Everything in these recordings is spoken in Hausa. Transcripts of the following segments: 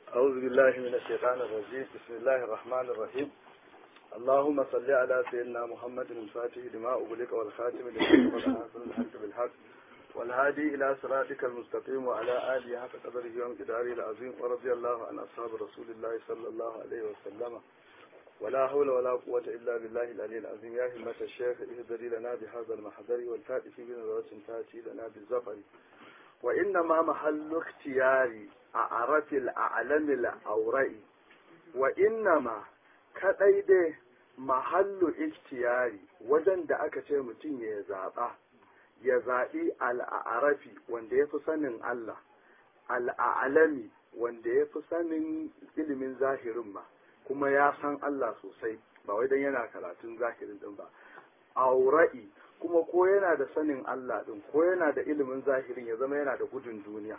أعوذ بالله من الشيطان الرجيم بسم الله الرحمن الرحيم اللهم صل على سيدنا محمد الفاتح لما أغلق والخاتم لما سبق ناصر الحق بالحق والهادي إلى صراطك المستقيم وعلى آله حق قدره وامتداره العظيم ورضي الله عن أصحاب رسول الله صلى الله عليه وسلم ولا حول ولا قوة إلا بالله العلي العظيم يا همة الشيخ اهدري لنا بهذا المحضر والفاتح بنظرة تأتي لنا بالزفر وإنما محل اختياري أعرف الأعلم الأورئي وإنما kaɗai dai mahallu ikhtiyari wajen da aka ce mutum ya zaɓa ya zaɓi al'arafi wanda ya fi sanin Allah al'alami wanda ya fi sanin ilimin zahirin ma kuma ya san Allah sosai ba wai dan yana karatun zahirin din ba aura'i kuma ko yana da sanin Allah din ko yana da ilimin zahirin ya zama yana da gudun duniya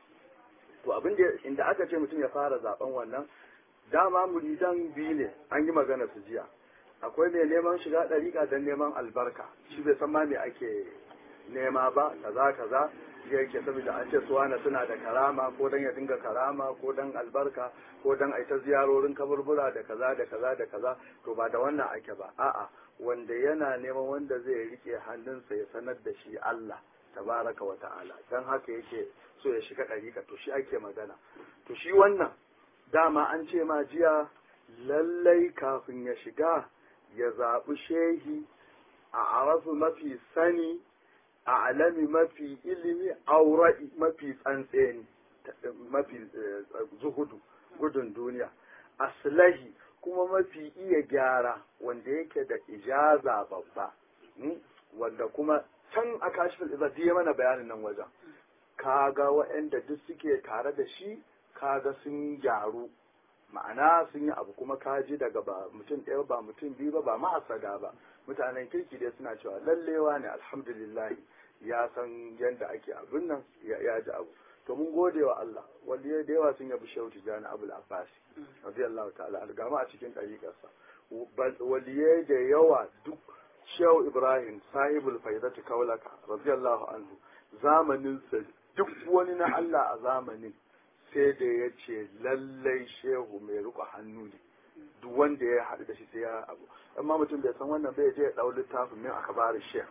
to abin da inda aka ce mutum ya fara zaben wannan dama muridan biyu ne an yi magana su jiya akwai mai neman shiga ɗariƙa don neman albarka shi bai san ma me ake nema ba kaza kaza yake saboda an ce suwana suna da karama ko dan ya dinga karama ko dan albarka ko dan aita ziyarorin kaburbura da kaza da kaza da kaza to ba da wannan ake ba a'a wanda yana neman wanda zai rike hannunsa ya sanar da shi Allah tabaraka wa ta'ala dan haka yake so ya shiga ɗariƙa to shi ake magana to shi wannan dama an ce ma jiya lallai kafin ya shiga ya zaɓi shehi a arafu mafi sani a alami mafi ilimi aura'i mafi tsantseni mafi zuhudu gudun duniya aslahi kuma mafi iya gyara wanda yake da ijaza babba wanda kuma can a kashifin izadi ya mana bayanin nan wajen kaga waɗanda duk suke tare da shi kaga sun gyaru ma'ana sun yi abu kuma kaji daga ba mutum ɗaya ba mutum biyu ba ba mahasada ba mutanen kirki dai suna cewa lallewa ne alhamdulillah ya san yadda ake abin nan ya ji abu to mun gode wa Allah wanda da yawa sun yabi shehu tijani abul abbasi radiyallahu ta'ala an gama a cikin ɗariƙarsa waliyai da yawa duk shehu ibrahim sahibul faidatu kaulaka radiyallahu anhu zamaninsa duk wani na Allah a zamanin sai da ya ce lallai shehu mai riko hannu ne duk wanda ya haɗu da shi sai ya abu amma mutum bai san wannan bai je ya ɗau littafin min aka bari sheh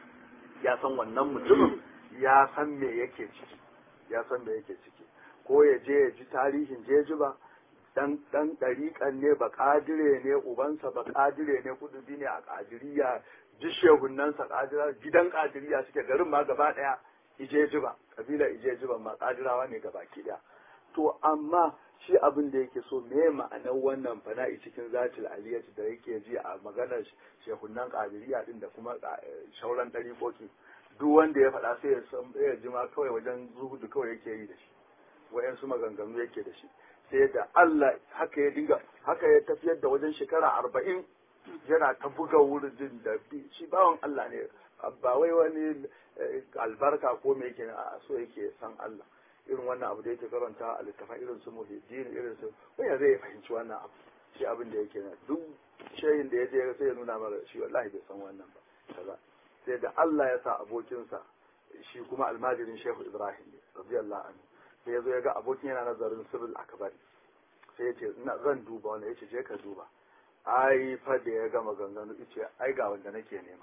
ya san wannan mutumin ya san me yake ciki ya san me yake ciki ko ya je ya ji tarihin jeji ba dan dan ɗariƙan ne ba ƙadire ne ubansa ba ƙadire ne kudubi ne a ƙadiriya ji shehunnansa ƙadira gidan ƙadiriya suke garin ma gaba ɗaya ijeji ba kabila ijeji ba ma ƙadirawa ne gaba ki ɗaya to amma shi abin da yake so me ma'anar wannan fana'i cikin zatil aliyati da yake ji a maganar shehunan ƙadiriya din da kuma shauran ɗariƙoƙi duk wanda ya faɗa sai ya san ya ji ma kawai wajen zuhudu kawai yake yi da shi wayansu maganganu yake da shi sai da Allah haka ya dinga haka ya tafiyar da wajen shekara arba'in yana ta buga wurin da shi bawan Allah ne ba wai wani albarka ko me yake a so yake san Allah irin wannan abu da yake karanta a littafin irin su muhiddin irin su wanda zai fahimci wannan abu shi abin da yake na duk shayin da ya je sai ya nuna mara shi wallahi bai san wannan ba kaza sai da Allah ya sa abokinsa shi kuma almajirin Shehu Ibrahim ne radiyallahu anhu sai ya zo ya ga abokin yana nazarin sirrul akbari sai ya ce ina zan duba wanda ya ce je ka duba ai fa da ya gama ganganu yace ai ga wanda nake nema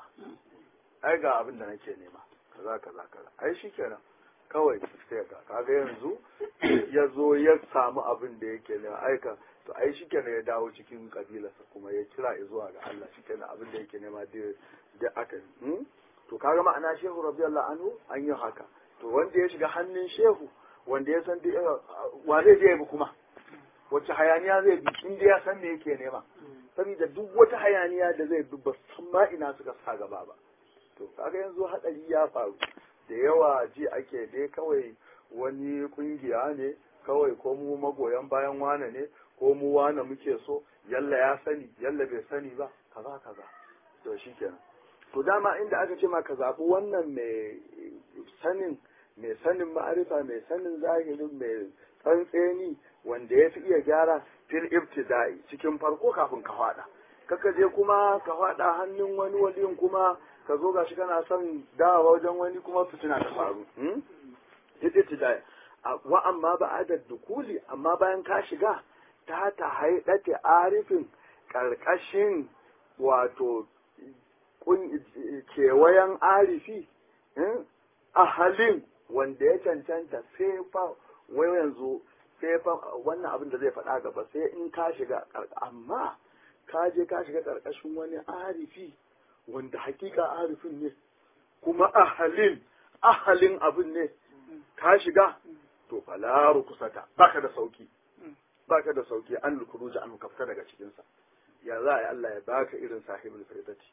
ai ga abin da nake nema kaza kaza kaza ai shikenan kawai sai ka kaga yanzu ya zo ya samu abin da yake nema aika to ai shikenan ya dawo cikin kabilarsa kuma ya kira zuwa ga Allah shikenan abin da yake nema da aka yi to kaga ma'ana shehu radiyallahu anhu an yi haka to wanda ya shiga hannun shehu wanda ya san wa zai je bi kuma wacce hayaniya zai bi inda ya san me yake nema saboda duk wata hayaniya da zai bi ba san ma ina suka sa gaba ba to kaga yanzu hadari ya faru da yawa ji ake dai kawai wani kungiya ne kawai ko mu magoyan bayan wane ne ko mu wane muke so yalla ya sani yalla bai sani ba kaza kaza to shikenan to dama inda aka ce ma ka zaɓi wannan mai sanin mai sanin ma'arifa mai sanin zahirin mai tsantseni wanda ya fi iya gyara fil ibtida'i cikin farko kafin ka faɗa kaka je kuma ka faɗa hannun wani waliyin kuma ka zo gashi kana son dawa wajen wani kuma fitina ta faru ibtida'i wa amma ba adad dukuli amma bayan ka shiga ta ta haidate arifin karkashin wato kewayen arifi ahalin wanda ya cancanta sai fa wai yanzu sai fa wannan abin da zai faɗa gaba sai in ka shiga amma ka je ka shiga ƙarƙashin wani arifi wanda hakika arifin ne kuma ahalin ahalin abin ne ka shiga to falaru kusata baka da sauki baka da sauki an lukuruja an kafta daga cikinsa ya za a yi Allah ya baka irin sahibul firdati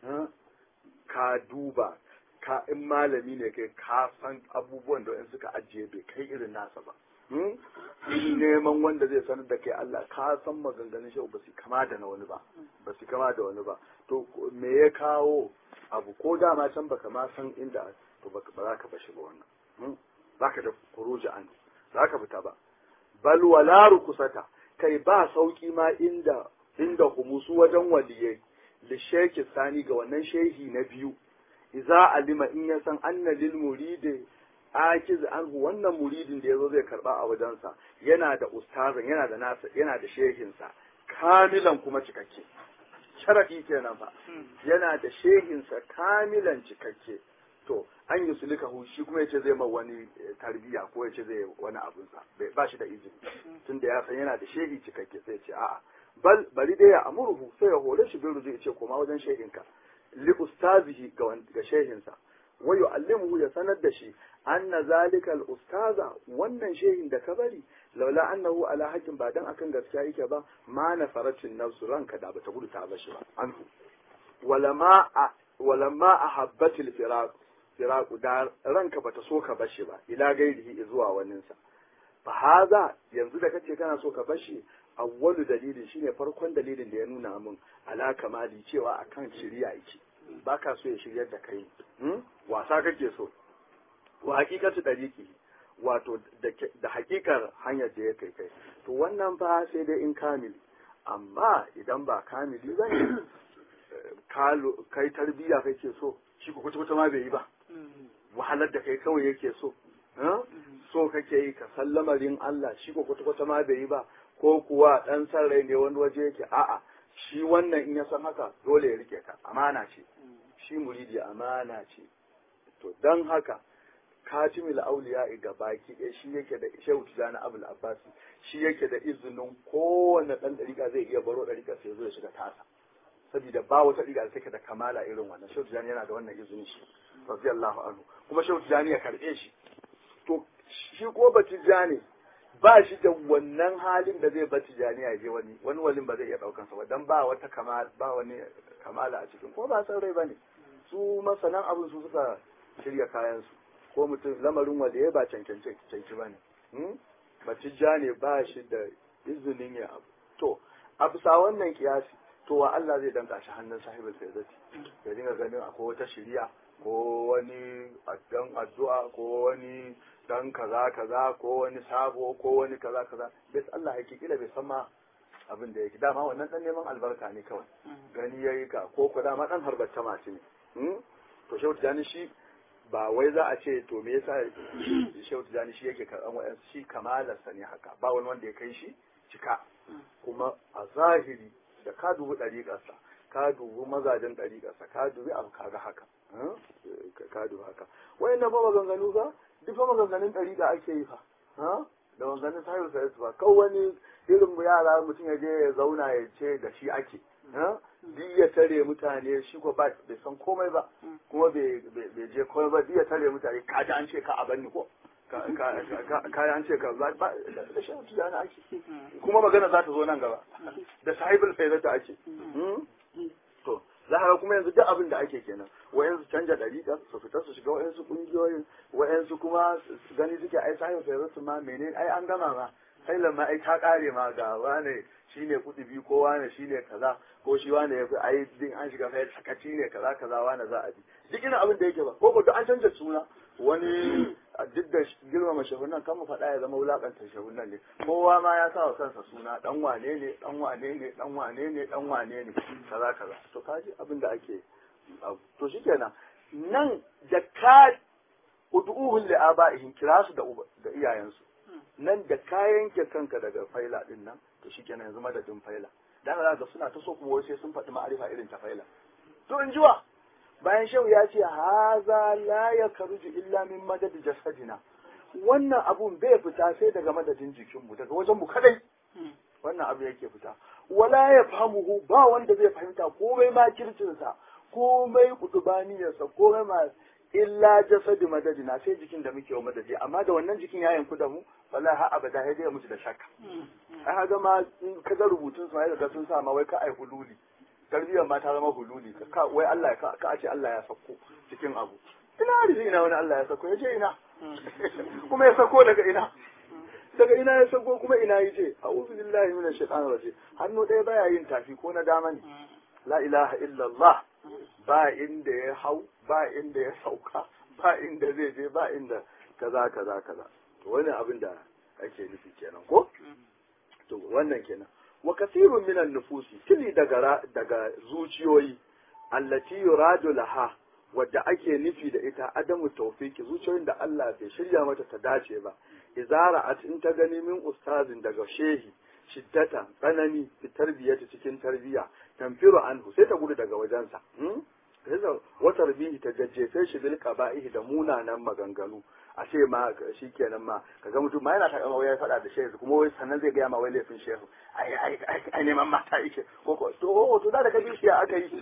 ka duba ka in malami ne kai ka san abubuwan da wani suka ajiye bai kai irin nasa ba in neman wanda zai sanar da kai Allah ka san maganganun shi ba su kama da na wani ba ba su kama da wani ba to me ya kawo abu ko dama can baka ma san inda to ba za ka bashi ba wannan za ka da kuruji an za ka fita ba bal wala rukusata kai ba sauki ma inda inda humusu wajen waliyai li sheki sani ga wannan shehi na biyu iza alima in ya san anna lil muridi akiz anhu wannan muridin da yazo zai karba a wajensa yana da ustazan yana da nasa yana da shehinsa kamilan kuma cikakke sharadi kenan fa yana da shehinsa kamilan cikakke to an yi sulika hu shi kuma yace zai ma wani tarbiya ko yace zai wani abun sa bai ba shi da izini tunda ya san yana da shehi cikakke sai ce a'a bal bari dai ya amurhu sai ya hore shi bin ruzu yace koma wajen shehinka li ustazihi ga shehinsa wa yu'allimuhu ya sanar da shi anna zalika al ustaza wannan shehin da ka bari laula annahu ala haqqin ba dan akan gaskiya yake ba ma nafaratin nafsu ranka da bata gudu ta bashi ba anhu walama walamma ahabbatil firaq firaq da ranka bata so ka bashi ba ila gairihi zuwa waninsa fa haza yanzu da kace kana so ka bashi awwalu dalilin shine farkon dalilin da ya nuna min ala kamali cewa akan shiriya yake baka so ya shiryar da kai wasa kake so wa hakikatu dariki wato da hakikar hanyar da ya kai kai to wannan fa sai dai in kamili amma idan ba kamili ba ne kai tarbiyya kake so shi ko kwata ma bai yi ba wahalar da kai kawai yake so so kake yi ka san lamarin Allah shi ko kwata ma bai yi ba ko kuwa dan san rai ne wani waje yake a'a shi wannan in ya san haka dole ya rike ka amana ce shi muridi amana ce to dan haka katimul auliya ga baki ɗaya shi yake da shehu tijani abul abbasi shi yake da izinin kowane ɗan ɗariƙa zai iya baro ɗariƙa sai zo ya shiga tasa saboda ba wata ɗariƙa da take da kamala irin wannan shehu tijani yana da wannan izinin shi radiyallahu anhu kuma shehu tijani ya karɓe shi to shi ko ba tijani ba shi da wannan halin da zai ba tijani ya je wani wani walin ba zai iya ɗaukansa ba dan ba wata kamala ba wani kamala a cikin ko ba san rai bane su masanan abin su suka shirya kayan su ko mutum lamarin wanda ya ba cancanci ba ne batijja ne ba shi da izinin ya abu to a bisa wannan kiyasi to wa Allah zai danka shi hannun sahibul faizati ya dinga ganin akwai wata shiriya ko wani dan addu'a ko wani dan kaza kaza ko wani sabo ko wani kaza kaza bai Allah yake kila bai san ma abin da yake dama wannan dan neman albarka ne kawai gani yayi ka ko ko dama dan harbatta masu ne to shehu tijani shi ba wai za a ce to me yasa shehu tijani shi yake karɓan wa'yansu shi kamalarsa ne haka ba wani wanda ya kai shi cika kuma a zahiri da ka dubi ɗariƙarsa ka dubi mazajen ɗariƙarsa ka dubi abu kaga haka ka dubi haka wayan na fa maganganu ba duk fa maganganun ɗariƙa ake yi fa da maganganun sahibu sahibu ba kawai wani irin yara mutum ya je ya zauna ya ce da shi ake duk ya tare mutane shi ko ba bai san komai ba kuma bai je komai ba duk ya tare mutane ka ji an ce ka a banni ko ka an ce ka ba da shi mutu da ake kuma magana za ta zo nan gaba da sahibul faizata ake to za ka kuma yanzu duk abin da ake kenan wayansu canja dariƙa su fita su shiga wayansu ƙungiyoyin wayansu kuma gani suke ai sahibul faizata ma menene ai an gama ma sai lamma ai ta kare ma ga wane shine kudi biyu ko wane shine kaza ko shi wane yafi ai din an shiga fa sakaci ne kaza kaza wane za a bi duk irin abin da yake ba ko ko duk an canja suna wani duk da girmama shahunan kan mu faɗa ya zama wulakanta shahunan ne kowa ma ya sa wa kansa suna dan wane ne dan wane ne dan wane ne dan wane ne kaza kaza to kaji abin da ake to shikenan nan da ka ud'uhum li aba'ihim kira su da da iyayensu nan da kayan ke kanka daga faila din nan to shikenan yanzu madadin faila dan ga suna ta so kuma sai sun faɗi ma'arifa irin ta faila to in jiwa bayan shehu ya ce haza la ya karuju illa min madad jasadina wannan abun bai fita sai daga madadin jikinmu daga wajen mu kadai wannan abu yake fita wala ya famuhu ba wanda zai fahimta komai ma kircinsa komai kutubaniyarsa komai ma illa jasadi madadina sai jikin da muke wa madadi amma da wannan jikin ya yanku da mu wallahi har abada sai dai mutu da shakka ai haga ma in ka ga rubutun su ga sun sa ma wai ka ai hululi tarbiyyar ma ta zama hululi ka wai Allah ya ka ce Allah ya sako cikin abu ina arziki ina wani Allah ya sako ya ce ina kuma ya sako daga ina daga ina ya sako kuma ina yi ce a'udhu billahi minash shaitanir rajim hannu ɗaya baya yin tafi ko na dama ne la ilaha illallah ba inda ya hau ba inda ya sauka ba inda zai je ba inda kaza kaza kaza to wani abin da ake nufi kenan ko to wannan kenan wa kasirun minan nufusi tili daga daga zuciyoyi allati yuradu laha wadda ake nufi da ita adamu tawfiki zuciyoyin da Allah bai shirya mata ta dace ba izara at in ta gani min ustazin daga shehi shiddata tsanani fi tarbiyyata cikin tarbiyya tamfiru anhu sai ta gudu daga wajensa wa tarbihi ta jajjefe shi bil qaba'ihi da munanan maganganu a ce ma shikenan ma kaga mutum ma yana takama wai ya faɗa da shehu kuma wai sannan zai gaya ma wai laifin shehu ai ai ai neman mata yake ko ko to to da ka bi shi aka yi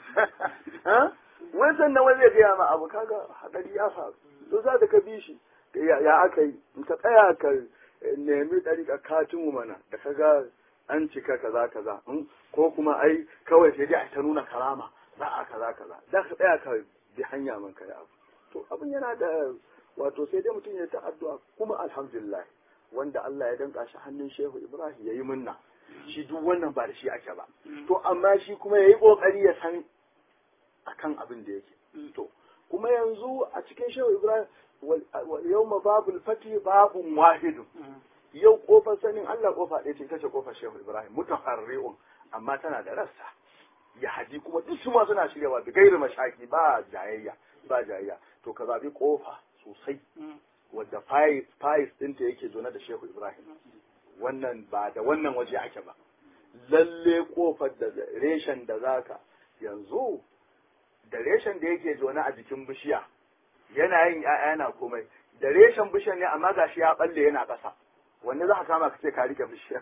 wai sannan wai zai gaya ma abu kaga hadari ya faru to za ka bi shi ya aka yi in ka tsaya ka nemi ɗariƙa katin mana da kaga an cika kaza kaza ko kuma ai kawai sai dai a ta nuna karama za a kaza kaza da ka tsaya ka bi hanya man kai abu to abin yana da wato sai dai mutum ya ta addu'a kuma alhamdulillah wanda Allah ya danka shi hannun Shehu Ibrahim yayi munna shi duk wannan ba da shi ake ba to amma shi kuma yayi kokari ya san akan abin da yake to kuma yanzu a cikin Shehu Ibrahim yawma babul fati babun wahidun yau kofar sanin Allah kofa ɗaya ce ita ce kofar Shehu Ibrahim mutaharri'un amma tana da rassa ya haji kuma duk su ma suna shiryawa da gairu mashaki ba jayayya ba jayayya to ka zabi kofa sosai wadda fayis ɗinta yake zone da Shehu Ibrahim wannan ba da wannan waje ake ba lalle kofar da reshen da zaka yanzu da reshen da yake zone a jikin bishiya yana yin ‘ya'ya yana komai da reshen bishiyar ne amma gashi ya balle yana ƙasa wanne za ka kama ka ce ka rike bishiyar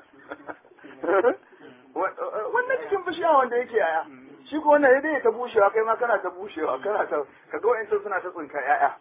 wannan cikin bishiya wanda yake ‘ya'ya shi ko wannan dai ta bushewa kai ma kana ta bushewa kana ta kaga wa'ancan suna ta tsinka ‘ya'ya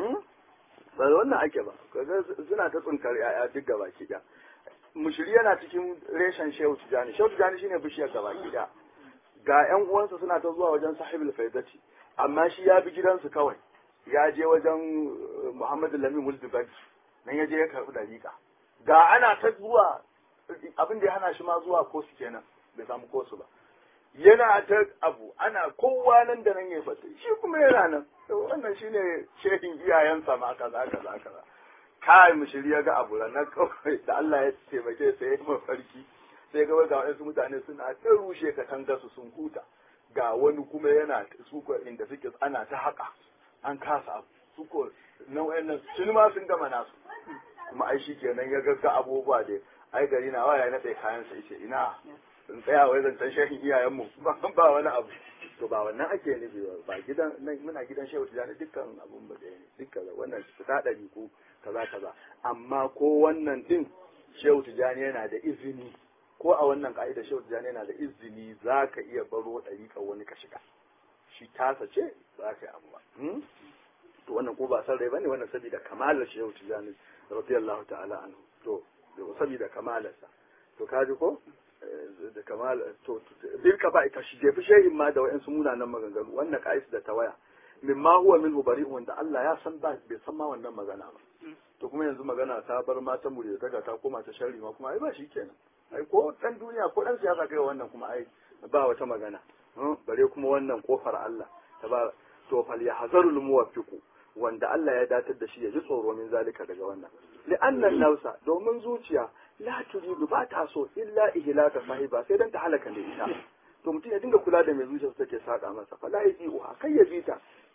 ba wannan ake ba kaga suna ta tsinkar ‘ya'ya duk gaba ki ɗaya mushiri yana cikin reshen shehu tijani shehu tijani shine bishiyar gaba ki ɗaya ga ‘yan uwansa suna ta zuwa wajen sahibul faidati amma shi ya bi gidansu kawai ya je wajen Muhammadu Lamin Mulduban nan ya je ya karɓi dariƙa ga ana ta zuwa abin da ya hana shi ma zuwa kosu kenan bai samu kosu ba yana ta abu ana kowa nan da nan ya fata shi kuma yana nan wannan shine shehin iyayensa ma kaza kaza kaza kai mushiri ya ga abu na kawai da Allah ya taimake sa ya yi mafarki sai ga ga wasu mutane suna ta rushe katangarsu sun huta ga wani kuma yana suko inda suke ana ta haka an kasa abu suko na wayannan sun ma sun gama nasu kuma ai shi kenan ya gagga abubuwa da ai gari na waya na tsaye kayan sa ce ina in tsaya wai zancen shehin iyayenmu ba wani abu to ba wannan ake nufi ba ba gidan nan muna gidan shehu tijani dukkan abun ba da dukkan wannan fita ɗari ko kaza kaza amma ko wannan din shehu tijani yana da izini ko a wannan ka'ida shehu tijani yana da izini za ka iya baro ɗariƙar wani ka shiga shi tasa ce za ka yi abu ba to wannan ko ba san rai bane wannan saboda kamalar shehu tijani radiyallahu ta'ala anhu to saboda kamalarsa to kaji ko da kamal to dirka ba ita shi jefi shehin ma da wa'ansu munanan maganganu wannan ka'is da tawaya mimma huwa minhu bari'un wanda Allah ya san ba bai san ma wannan magana ba to kuma yanzu magana ta bar mata mu da ta koma ta sharri ma kuma ai ba shi kenan ai ko dan duniya ko dan siyasa kai wannan kuma ai ba wata magana bare kuma wannan kofar Allah ta ba to fal yahzarul muwaffiqu wanda Allah ya datar da shi ya ji tsoro min zalika daga wannan li'annan nausa domin zuciya la turidu ba ta so illa ihlaka sahiba sai dan ta halaka da ita to mutum ya dinga kula da mai zuciyarsa take saka masa fa la yaji uha kai ya bita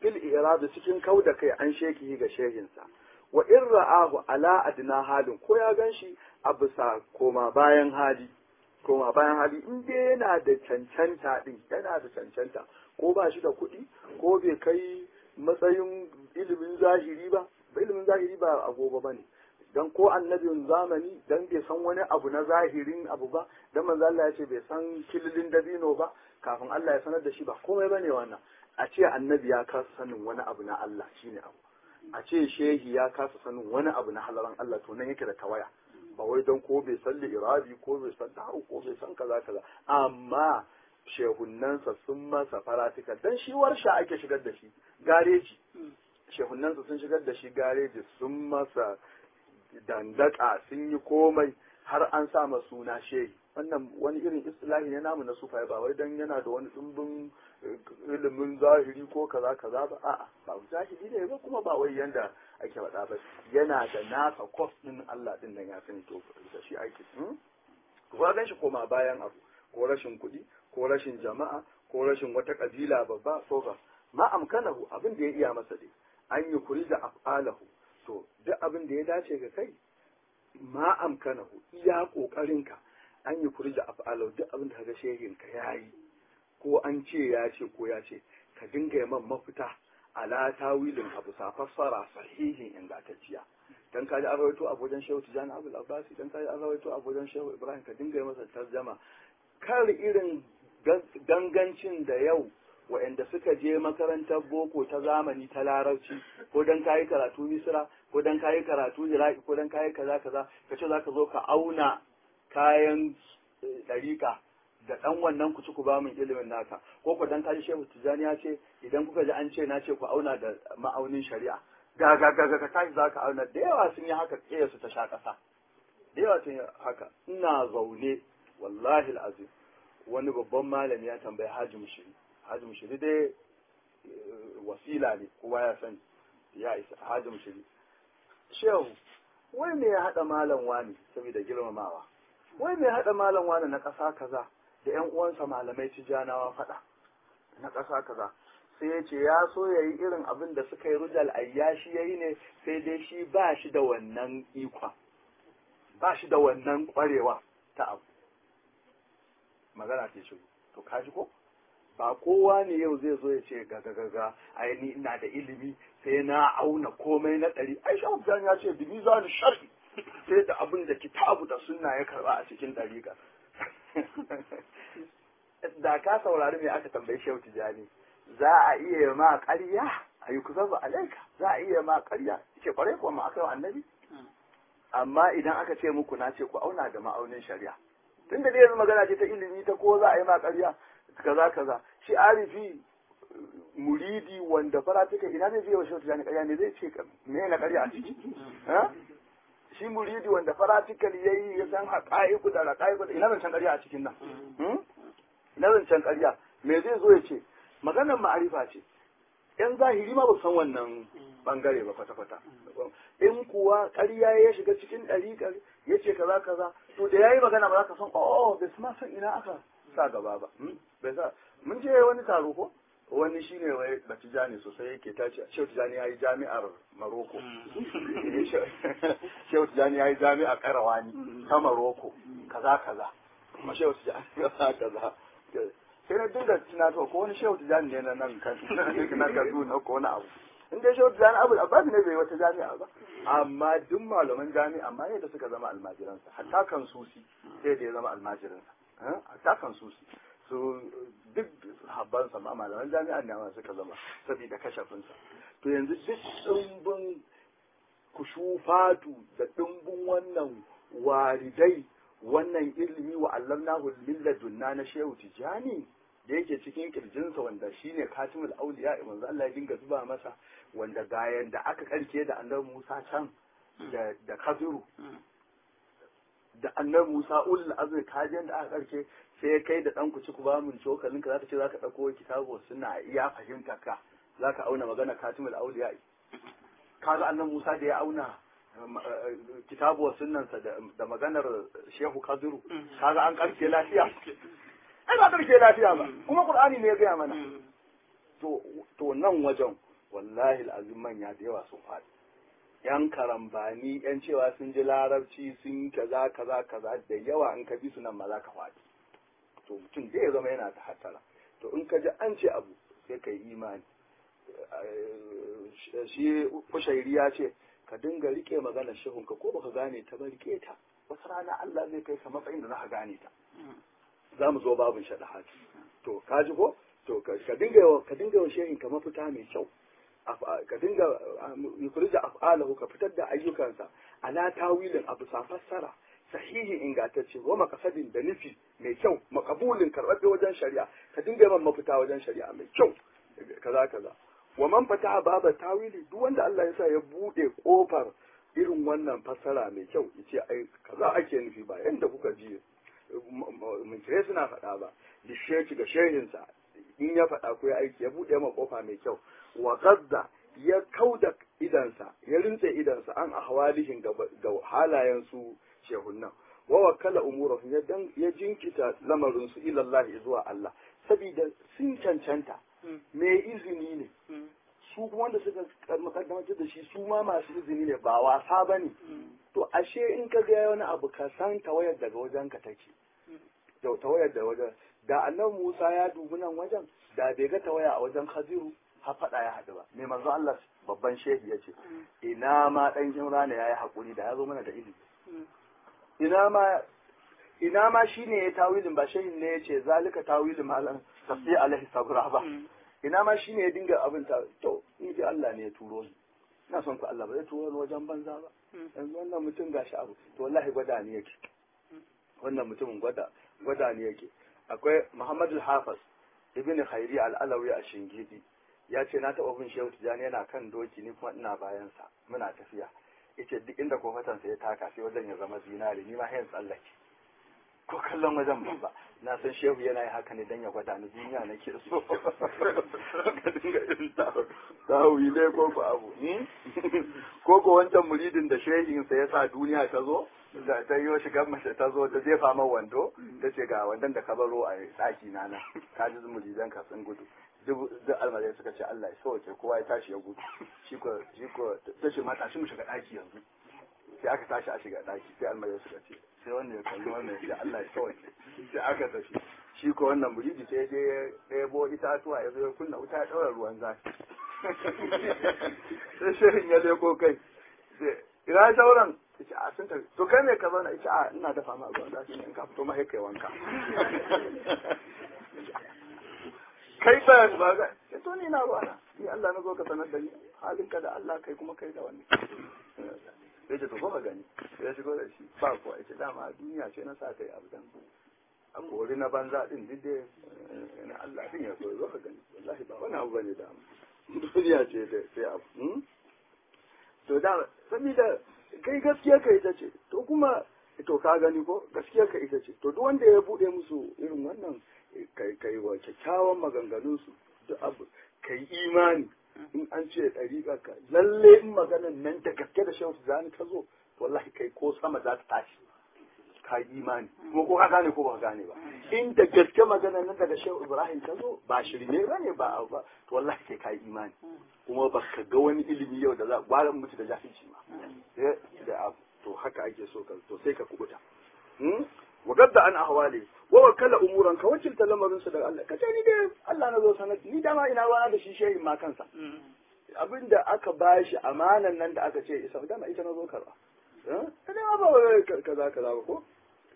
fil irada cikin kau da kai an sheki ga shehinsa wa in ra'ahu ala adna halin ko ya ganshi a bisa koma bayan hali koma bayan hali in dai yana da cancanta din yana da cancanta ko ba shi da kuɗi ko bai kai matsayin ilimin zahiri ba ilimin zahiri ba agogo ba ne dan ko annabin zamani dan bai san wani abu na zahirin abu ba dan manzo Allah ya ce bai san kililin dabino ba kafin Allah ya sanar da shi ba komai bane wannan a ce annabi ya kasa sanin wani abu na Allah shine abu a ce shehi ya kasa sanin wani abu na halaran Allah to nan yake da tawaya ba wai don ko bai san irabi ko bai san dahu ko bai san kaza kaza amma shehunnansa sun masa faratika dan shi warsha ake shigar da shi gareji shehunnansa sun shigar da shi gareji sun masa dandaka sun yi komai har an sa ma suna shehi wannan wani irin istilahi ne namu na sufai ba wai dan yana da wani dimbin ilimin zahiri ko kaza kaza ba a'a ba zahiri ne ba kuma ba wai yanda ake faɗa ba yana da nasa kwas din Allah din nan ya sani to da shi ake ko gan shi koma bayan abu ko rashin kuɗi ko rashin jama'a ko rashin wata kabila babba ko ba ma amkanahu abin da ya iya masa dai an yi kuri da af'alahu to duk abin da ya dace ga kai ma amkanahu iya kokarinka an yi kuri da af'alahu duk abin da kaga shehin ka yayi ko an ce ya ce ko ya ce ka dinga yi man mafita ala tawilin abu sa fassara sahihin ingantacciya dan kaji an rawaito a wajen shehu tijani abul abbasi dan kaji an rawaito a wajen shehu ibrahim ka dinga yi masa tarjama kar irin gangancin da yau waɗanda suka je makarantar boko ta zamani ta larabci ko dan kayi karatu misira ko dan kayi karatu iraki ko dan kayi kaza kaza ka ce zaka zo ka auna kayan ɗariƙa da ɗan wannan ku ci ku ba min ilimin naka ko ku dan kaji shehu tijani ya ce idan kuka ji an ce na ce ku auna da ma'aunin shari'a ga ga ga ga tashi zaka auna da yawa sun yi haka ƙeya su ta sha ƙasa da yawa sun yi haka ina zaune wallahi al'azim wani babban malami ya tambayi haji mushiri haji mushiri dai wasila ne kowa ya sani ya isa haji mushiri shehu wai me ya haɗa malam wani saboda girmamawa wai me ya haɗa malam wani na ƙasa kaza da ƴan uwansa malamai tijanawa faɗa na ƙasa kaza sai ya ce ya so ya yi irin abin da suka yi rujal ayyashi ya yi ne sai dai shi ba shi da wannan ikon ba shi da wannan ƙwarewa ta abu magana ce shigo to kaji ko ba kowa ne yau zai zo ya ce ga ga ga ai ni ina da ilimi sai na auna komai na ɗari ai shahu ya ce bi mizan shar'i sai da abin da kitabu da sunna ya karba a cikin ɗariƙa da ka saurari me aka tambayi shehu tijani za a iya ma ƙarya a yi kusa ba alaika za a iya ma ƙarya ce kwarai kuwa ma aka yi annabi amma idan aka ce muku na ce ku auna da ma'aunin shari'a tun da yanzu magana ce ta ilimi ta ko za a yi ma ƙarya kaza kaza shi arifi muridi wanda faratika ina zai je wa shehu tijani ƙarya ne zai ce me na ƙarya a ciki shi muridi wanda faratikal yayi ya san haƙa'iku da raƙa'iku da ina zancen ƙarya a cikin nan ina zancen ƙarya me zai zo ya ce maganar ma'arifa ce yan zahiri ma ba san wannan bangare ba kwata-kwata in kuwa ƙarya ya shiga cikin ɗariƙar ya ce kaza kaza to da yayi magana ba za ka san oh bai ma san ina aka sa gaba ba bai sa mun je wani taro ko wani shine wai batijani sosai yake tace Shehu Tijani yayi jami'ar Maroko Shehu Tijani yayi jami'ar Karawani ta Maroko kaza kaza kuma Shehu Tijani kaza kaza sai na dinga tunato ko wani Shehu Tijani ne na nan kan na Kaduna ko wani abu in dai Shehu Tijani Abu Abbas ne bai wata jami'a ba amma duk malaman jami'a amma yadda suka zama almajiransa hatta kan susi sai da ya zama almajiransa hatta kan susi su duk habbansa ma malaman jami'a ne ma suka zama saboda kashafinsa to yanzu duk ɗumbin kushufatu da ɗumbin wannan waridai wannan ilimi wa allamnahu milladunna na shehu tijani da yake cikin kirjinsa wanda shine katimul auliya manzo Allah ya dinga zuba masa wanda gayan da aka karke da annabi Musa can da da Kaziru da annabi Musa ulul azmi kajen da aka karke sai ya kai da dan ku ci ku ba mun cokalin ka zaka ce zaka dauko kitabu suna iya fahimta ka zaka auna magana katimul auliya kaga annabi Musa da ya auna kitabu sunnansa da maganar Shehu Kaziru kaga an karke lafiya ai ba karke lafiya ba kuma Qur'ani ne ya gaya mana to to nan wajen wallahi al'azim manya da yawa sun faɗi yan karambani yan cewa sun ji larabci sun kaza kaza kaza da yawa in ka bi su nan ma za ka faɗi to mutum zai zama yana da hatara to in ka ji an ce abu sai ka yi imani shi kushairi ya ce ka dinga rike maganar shehunka ko baka gane ta ba rike ta wata rana Allah zai kai ka matsayin da za ka gane ta za mu zo babin shaɗa hati to ka ji ko to ka dinga yawa ka dinga yawa shehin ka mafita mai kyau ka dinga yukurija af'alahu ka fitar da ayyukansa ala tawilin abu sa fassara sahihi ingantacce wa makasadin da nufi mai kyau makabulin karɓaɓɓe wajen shari'a ka dinga yawan mafita wajen shari'a mai kyau kaza kaza wa man fataha baba tawili duk wanda Allah ya sa ya bude kofar irin wannan fassara mai kyau yace ai kaza ake nufi ba yanda kuka ji mun kire suna faɗa ba lisheki ga shehinsa in ya faɗa ko ya aiki ya bude ma kofa mai kyau wa qadda ya kauda idansa ya rintse idansa an ahwalihin ga halayen su shehunnan wa wakala umurahum ya dan ya jinkita lamarin su ila Allah zuwa Allah saboda sun cancanta me izini ne su kuma wanda suka makaddamar da shi su ma masu izini ne ba wasa ba ne to ashe in ka ga wani abu ka san tawayar daga wajen ka take da tawayar da wajen da annabi Musa ya dubi nan wajen da bai ga tawaya a wajen Khadiru har fada ya haɗu ba mai manzo Allah babban shehi ya ce ina ma dan Imrana yayi hakuri da ya zo mana da ilimi ina ma ina ma shine ya tawilin ba shehin ne ya ce zalika tawilin malam tafi alaihi sabra ba ina ma shine ya dinga abin ta to ni dai Allah ne ya turo ni ina son ku Allah ba zai turo ni wajen banza ba yanzu wannan mutum gashi abu to wallahi gwada ni yake wannan mutumin gwada gwada ni yake akwai Muhammad al-Hafiz ibn Khairi al-Alawi a Shingidi ya ce na taɓa bin Shehu Tijani yana kan doki ni kuma ina bayan sa muna tafiya yace duk inda kofatansa ya taka sai wajen ya zama zinari ni ma hayan tsallake ko kallon wajen ban ba na san shehu yana yi haka ne don ya gwada ni duniya na ke so ka dinga irin tawi ne ko ko abu ko ko wancan muridin da shehinsa ya sa duniya ta zo da ta yi shigar mace ta zo ta jefa man wando ta ce ga wandon da ka baro a ɗaki na na ka ji muridan ka sun gudu duk almarai suka ce Allah ya sauke kowa ya tashi ya gudu shi ko shi ko ta ce mata shi mu shiga ɗaki yanzu sai aka tashi a shiga ɗaki sai almarai suka ce sai wannan ya kalli wannan ya Allah ya kawai sai aka tafi shi ko wannan muridi sai je ya ɗebo itatuwa ya zo ya kunna wuta ya ɗaura ruwan zafi sai shirin ya leko kai ina sauran ita a sun tafi to kai me ka zauna ita a ina dafa ma ruwan zafi ne in ka fito ma kai wanka kai ba ba ga to ni na ruwana ni Allah na zo ka sanar da ni halinka da Allah kai kuma kai da wani sai ce to ko gani sai ya shigo da shi ba kuwa ita dama duniya ce na sa kai abu dan a kori na banza din duk dai na Allah din ya so zo ka gani wallahi ba wani abu bane da duniya ce da sai abu to da saboda kai gaskiya ka ita ce to kuma to ka gani ko gaskiya ka ita ce to duk wanda ya bude musu irin wannan kai kai wa kyakkyawan maganganun su duk abu kai imani in an ce ɗariƙa ka lalle in maganan nan da gaske da shan zani ka zo wallahi kai ko sama za ta tashi ka yi imani kuma ko ka gane ko ba gane ba in da gaske maganan nan daga shehu ibrahim ka zo ba shirme ba ne ba ba to wallahi kai ka yi imani kuma ba ka ga wani ilimi yau da za gwara mutu da jahilci ma da to haka ake so ka to sai ka kubuta wa gadda an ahwali wa wakala umuran ka wakilta lamarin su daga Allah kace ni dai Allah na zo sanar ni dama ina ruwana da shi shehin ma kansa abinda aka bashi amanan nan da aka ce isa dama ita na zo karba ta dama ba kaza kaza ba ko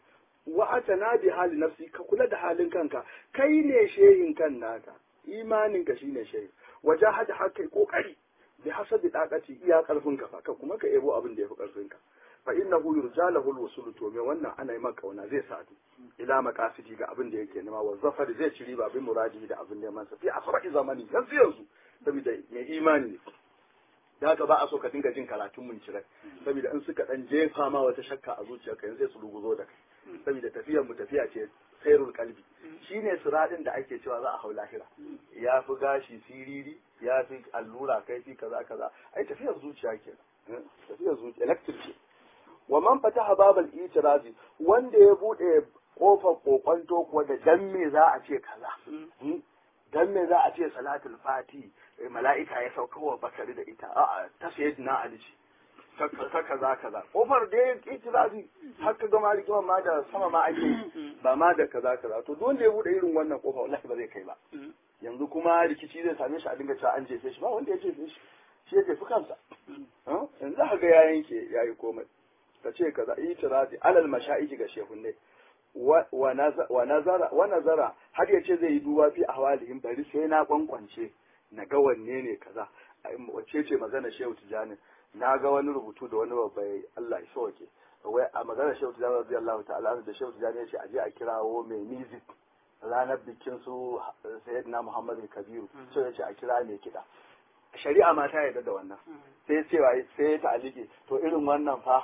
wa atana bi hali nafsi ka kula da halin kanka kai ne shehin kan naka imanin ka shine shehin wajahada haka kokari bi hasabi daqati iya karfin ka fa kuma ka ebo abin da yafi karfin ka fa innahu yurjalahu alwusul to me wannan ana yi maka kauna zai sadu ila maqasidi ga abin da yake nema wa zafar zai ci riba bin muradi da abin da mansa fi asra'i zamani yanzu yanzu saboda mai imani ne da haka ba a so ka dinga jin karatun mun cirai saboda in suka dan jefa ma wata shakka a zuciyarka yanzu sai su ruguzo da kai saboda tafiyar mu tafiya ce sairul kalbi shine siradin da ake cewa za a hau lahira ya fi gashi siriri ya fi allura kai fi kaza kaza ai tafiyar zuciya ke tafiyar zuciya electric ce wa man fataha babal itirazi wanda ya bude kofar kokonto kuwa da dan me za a ce kaza dan me za a ce salatul fati mala'ika ya sauka wa bakari da ita a'a ta sayyidina ali ce ta kaza kaza kofar da ya itirazi har ka gama rigimar ma da sama ma ake ba ma da kaza kaza to dole ya bude irin wannan kofa wallahi ba zai kai ba yanzu kuma rikici zai same shi a dinga cewa an jefe shi ba wanda ya jefe shi shi ya jefi kansa yanzu za ga ya yanke ya yi komai ka ce kaza itirazi alal masha'iji ga shehunne wa nazara wa nazara har ya ce zai yi duba fi ahwalihim bari sai na kwankwance na ga wanne ne kaza wacce ce magana shehu tijani na ga wani rubutu da wani babba Allah ya sauke wai a magana shehu tijani radiyallahu ta'ala da shehu tijani ya ce aje a kirawo mai music ranar bikin su sayyidina Muhammadu Kabiru sai ya ce a kira mai kiɗa shari'a ma ta yarda da wannan sai cewa sai ya ta'aliki to irin wannan fa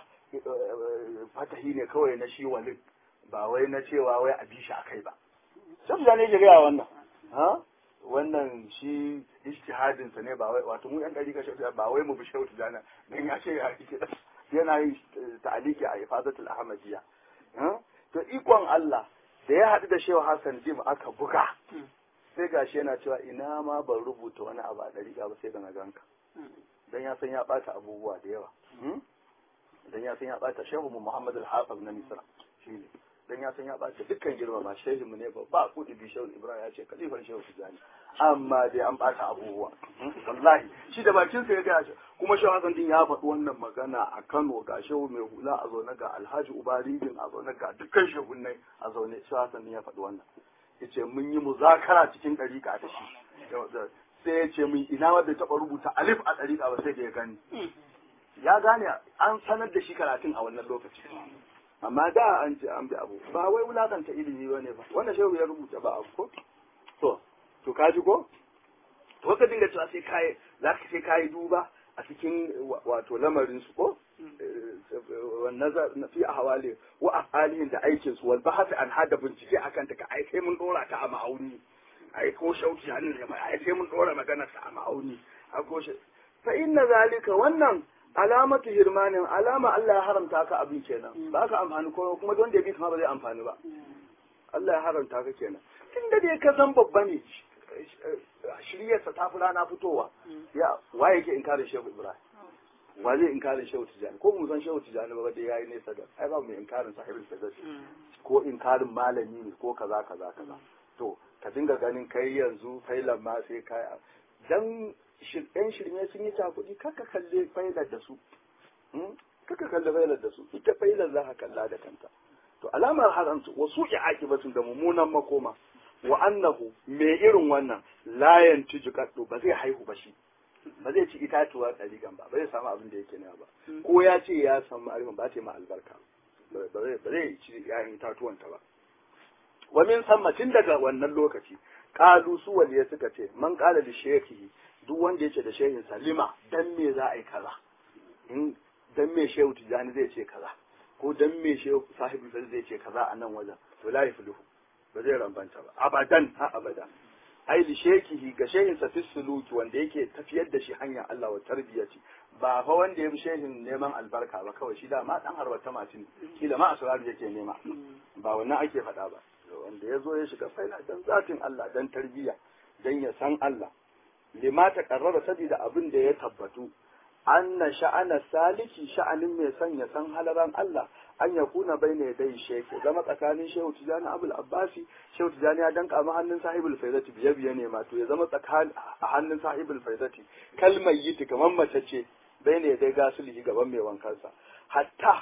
fatahi ne kawai na shi walin ba wai na cewa wai a bi shi akai ba sai tijani ya gaya wannan ha wannan shi ijtihadin sa ne ba wai wato mu yan dari ka shautu ba wai mu bi shautu dana dan ya ce ya yake yana yin ta'aliki a ifadatul ahmadiyya to ikon Allah da ya haɗu da Shehu Hassan Dim aka buga sai gashi yana cewa ina ma ban rubuta wani abu a dariƙa ba sai da na ganka dan ya san ya ɓata abubuwa da yawa dan ya san ya ɓata Shehu Muhammad al-Hafiz na Misra shine dan ya san ya ɓace dukkan girmama shehin mu ne ba ba kudi bi shehu ibrahim ya ce kalifan shehu tijani amma dai an ɓata abubuwa wallahi shi da bakin sa ya ga shi kuma shehu hasan din ya faɗi wannan magana a Kano ga shehu mai hula a zaune ga alhaji ubaridin a zaune ga dukkan shehunnai a zaune shehu hasan din ya faɗi wannan yace mun yi muzakara cikin ɗariƙa da shi sai ya ce mun ina wanda taɓa rubuta alif a ɗariƙa ba sai da ya gani ya gane an sanar da shi karatun a wannan lokaci amma da an ce an bi abu ba wai wulakanta ilimi ba ne ba wannan shehu ya rubuta ba abu ko to to ka ji ko to ka dinga cewa sai kai za ka sai kai duba a cikin wato lamarin su ko nazar na fi ahwali wa afalihim da aikin su wal bahth an hada bincike akan ta ka ai sai mun dora ta a ma'auni ai ko shauki hannun da ai sai mun dora maganar sa a ma'auni a ko shi fa inna zalika wannan alamatu hirmanin alama Allah ya haramta ka abin kenan ba ka amfani ko kuma don da bi kuma ba zai amfani ba Allah ya haramta ka kenan tun da dai ka san babba ne shiryarsa ta fi rana fitowa ya wa yake inkarin shehu ibrahim wa zai inkarin shehu tijani ko mu san shehu tijani ba dai yayi nesa da ai ba mu inkarin sahibul sadaqi ko inkarin malami ne ko kaza kaza kaza to ka dinga ganin kai yanzu failan ma sai kai dan yan shirme sun yi cakuɗi kaka kalle failar da su kaka kalle failar da su ita failar za ka kalla da kanta to alamar haramta wasu ya akibatun da mummunan makoma wa annahu me irin wannan layan tuju kaddo ba zai haihu ba shi ba zai ci itatuwa ɗarigan ba ba zai samu abin da yake nema ba ko ya ce ya samu arifin ba ta ma albarka ba zai ci yayin itatuwanta ba wa min tun daga wannan lokaci kalu su waliya suka ce man kala da shekihi duk wanda yake da shehin salima dan me za a yi kaza in dan me shehu tijani zai ce kaza ko dan me shehu sahibi zai ce kaza a nan wajen to la yafluhu ba zai rambanta ba abadan ha abada ai li shekihi ga shehin sa suluki wanda yake tafiyar da shi hanyar Allah wa tarbiyati ba fa wanda ya bi shehin neman albarka ba kawai shi da ma dan harwata matin kila ma asrar yake nema ba wannan ake faɗa ba wanda ya zo ya shiga faila dan zatin Allah dan tarbiyya dan ya san Allah lima ta karrara saboda abin da ya tabbatu anna sha'ana saliki sha'anin mai son ya san halaran Allah an ya kuna bai ne dai sheke zama tsakanin shehu tijani abul abbasi shehu tijani ya danka ma hannun sahibul faidati biye biye ne ma to ya zama tsakanin a hannun sahibul faidati kalmar yiti kamar mace ce bai ne dai gasuli gaban mai wankansa hatta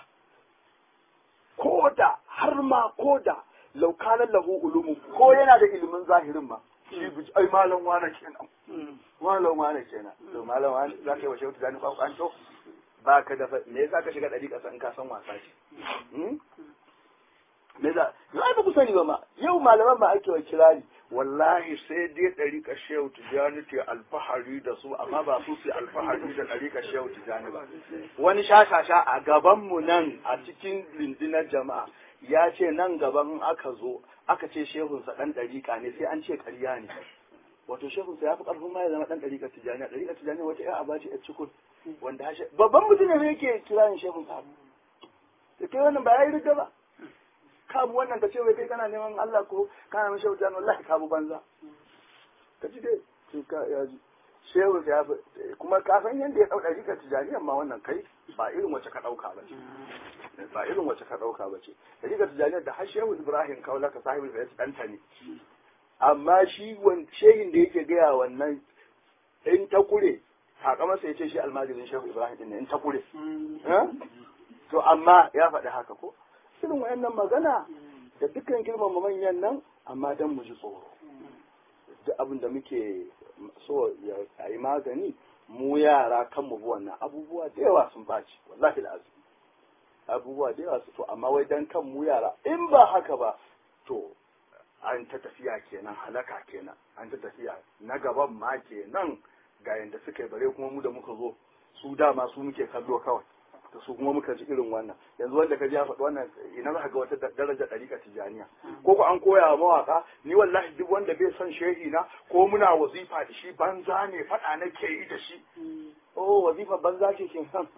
koda har ma koda laukanan lahu ulumu ko yana da ilimin zahirin ma shi bi ai malam wane kenan malam wane kenan to malam wane za ka yi wa shehu tijani kwakwanto ba ka da me yasa ka shiga ɗari ƙasa in ka san wasa ce me za yau ai ba ku sani ba ma yau malaman ma ake wa kirari wallahi sai dai ɗari ka shehu tijani ke alfahari da su amma ba su su alfahari da ɗari ka shehu tijani ba wani shashasha a gabanmu nan a cikin rundunar jama'a ya ce nan gaban aka zo aka ce shehunsa ɗan ɗariƙa ne sai an ce ƙarya ne wato shehunsa ya fi ƙarfin ma ya zama ɗan ɗariƙa tijjaniya ɗariƙa tijjaniya wata ya aba ce ya cikun wanda hashe babban mutum ne yake kirayin shehunsa da kai wannan ba ya yi riga ba kabu wannan ka ce wai kai kana neman Allah ko kana neman shehu tijjani wallahi kabu banza ka ji dai ka ya ji shehu ya kuma ka san yadda ya ɗauka rikar tijaniyar ma wannan kai ba irin wacce ka ɗauka ba ce ba irin wacce ka ɗauka ba ce rikar tijaniyar da har shehu ibrahim kaula ka sahibi da ya ɗanta ne amma shi shehin da yake gaya wannan in ta kure haka masa ya ce shi almajirin shehu ibrahim ɗin ne in ta kure to amma ya faɗi haka ko irin wayannan magana da dukkan girmama manyan nan amma dan mu ji tsoro duk abin da muke so ya yi magani mu yara kan mu wannan abubuwa da yawa sun baci wallahi da azumi abubuwa da yawa su to amma wai dan kan mu yara in ba haka ba to an ta tafiya kenan halaka kenan an ta tafiya na gaban ma kenan ga yanda suka yi bare kuma mu da muka zo su dama su muke kallo kawai da su kuma muka ji irin wannan yanzu wanda ka ji ya faɗi wannan ina za ka ga wata daraja ɗariƙa tijaniya ko ko an koya wa mawaƙa ni wallahi duk wanda bai son shehi na ko muna wazifa da shi banza ne faɗa nake yi da shi oh wazifa banza ce ke nan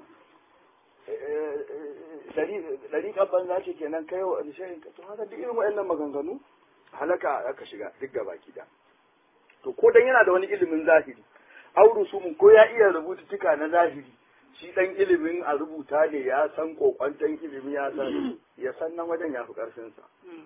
ɗariƙar banza ce kenan kai wa shehin ka to haka duk irin waɗannan maganganu halaka aka shiga duk gaba da to ko dan yana da wani ilimin zahiri auru su ko ya iya rubututtuka na zahiri shi dan ilimin a rubuta ne ya san kokwanton ilimi ya san ya san nan wajen ya fi karfinsa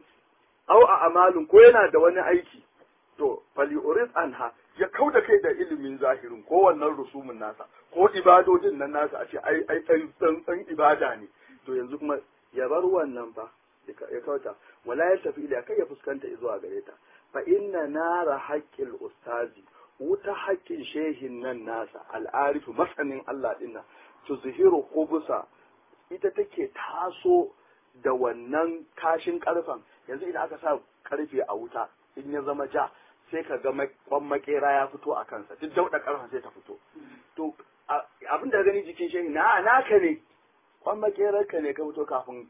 au a amalin ko yana da wani aiki to faliuris anha ya kau da kai da ilimin zahirin ko wannan rusumin nasa ko ibadodin nan nasa a ce ai ai dan dan ibada ne to yanzu kuma ya bar wannan fa ya kauta wala ya tafi ila kai ya fuskanta zuwa gare ta fa inna nara haqqil ustazi wuta haƙƙin shehin nan nasa al'arifu masanin Allah dinnan tuzhiru qubusa ita take taso da wannan kashin karfan yanzu idan aka sa karfe a wuta in ya zama ja sai ka ga kwan makera ya fito a kansa duk dauda karfan sai ta fito to abin da gani jikin shehi na naka ne kwan makerar ka ne ka fito kafin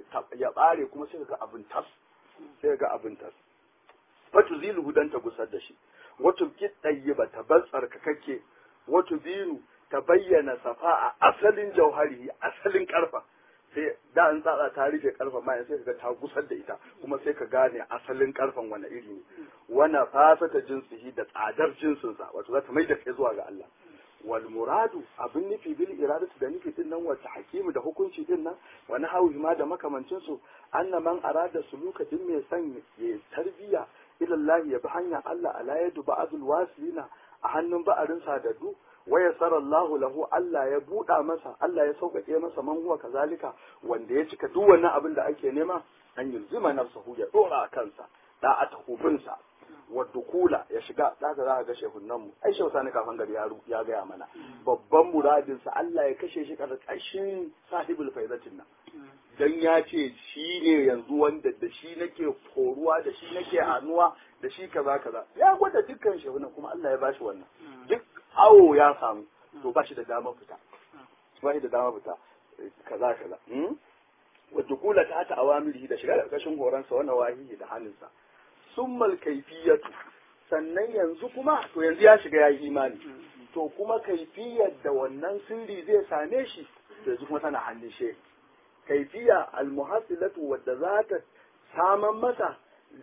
ya bare kuma sai ka ga abin tas sai ga abin tas fatu zilu dan ta gusar da shi wato ki ba ta bar tsarkakakke wato binu ta bayyana safa a asalin jauhari asalin karfa sai da an tsatsa ta rufe karfa ma sai ka ta gusar da ita kuma sai ka gane asalin karfan wani iri ne wana fasata jinsihi da tsadar jinsinsa wato za ta mai da kai zuwa ga Allah wal muradu abin nufi bil iradatu da nufi din nan wata hakimu da hukunci din nan wani hawi ma da makamancin su anna man arada suluka din mai son ya tarbiya ila Allah ya bi hanya Allah ala yadu ba'dul wasilina a hannun ba'arin sadadu waya sarallahu lahu Allah ya buɗa masa Allah ya sauƙaƙe masa man huwa kazalika wanda ya cika duk wannan abin da ake nema an yulzima nafsahu ya dora a kansa da a takubinsa wa dukula ya shiga da za ka ga shehunan mu ai shehu sani kafan gari ya ya gaya mana babban muradin sa Allah ya kashe shi karkashin sahibul faizatin nan dan ya ce shi ne yanzu wanda da shi nake koruwa da shi nake hannuwa da shi kaza kaza ya gwada dukkan shehunan kuma Allah ya bashi wannan duk awo ya samu to ba shi da dama fita ba shi da dama fita kaza kaza wadda kula ta ta awamirihi da shiga ƙarƙashin horonsa wannan wahihi da hannunsa summal kaifiyatu sannan yanzu kuma to yanzu ya shiga ya yi imani to kuma kaifiyar da wannan sirri zai same shi yanzu kuma tana hannun shi kaifiya almuhassilatu wadda za ta saman masa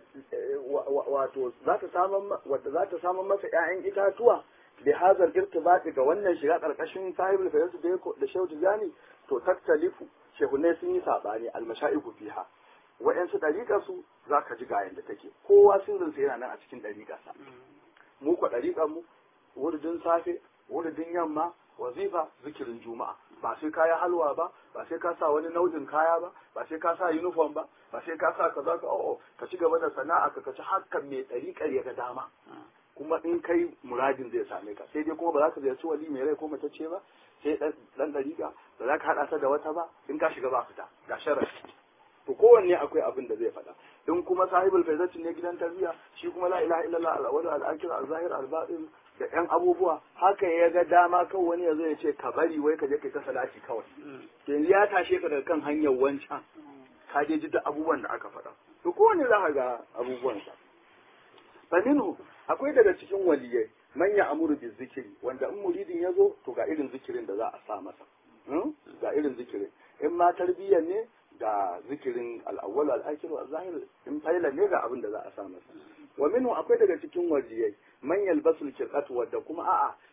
wato za ta saman wadda za ta saman masa ƴaƴan itatuwa bi hazal irtibati ga wannan shiga karkashin sahibul fayyatu da da shehu tijani to taktalifu shehunai sun yi sabani almashaiku fiha wa'yansu ɗariƙar su za ka ji ga yadda take kowa sirrin sa yana nan a cikin ɗariƙarsa mu kwa ɗariƙar mu wurdin safe wurdin yamma wazifa zikirin juma'a ba sai ka yi halwa ba ba sai ka sa wani nau'in kaya ba ba sai ka sa uniform ba ba sai ka sa kaza ka o'o ka ci gaba da sana'a ka kaci hakan mai ɗariƙar ya ga dama kuma in kai muradin zai same ka sai dai kuma ba za ka ziyarci wali mai rai ko matacce ba sai dan ɗariƙa ba za ka haɗa ta da wata ba in ka shiga ba fita ga sharafi to kowanne akwai abin da zai faɗa in kuma sahibul faizatin ne gidan tarbiyya shi kuma la ilaha illallah al-awwal al-akhir al-zahir al-batin da ƴan abubuwa haka ya ga dama kawai wani ya zo ya ce ka bari wai ka je kai ta salati kawai to yanzu ya tashe ka daga kan hanyar wancan ka je ji duk abubuwan da aka faɗa to kowanne za ka ga abubuwansa faminu akwai daga cikin waliyai manya amuru bi zikiri wanda in muridin ya zo to ga irin zikirin da za a sa masa ga irin zikirin in ma tarbiyyar ne ga zikirin al'awwal al'akir wa zahir in faila ne ga abin da za a sa masa wa minhu akwai daga cikin wajiyai man yalbasul kirqat wadda kuma a'a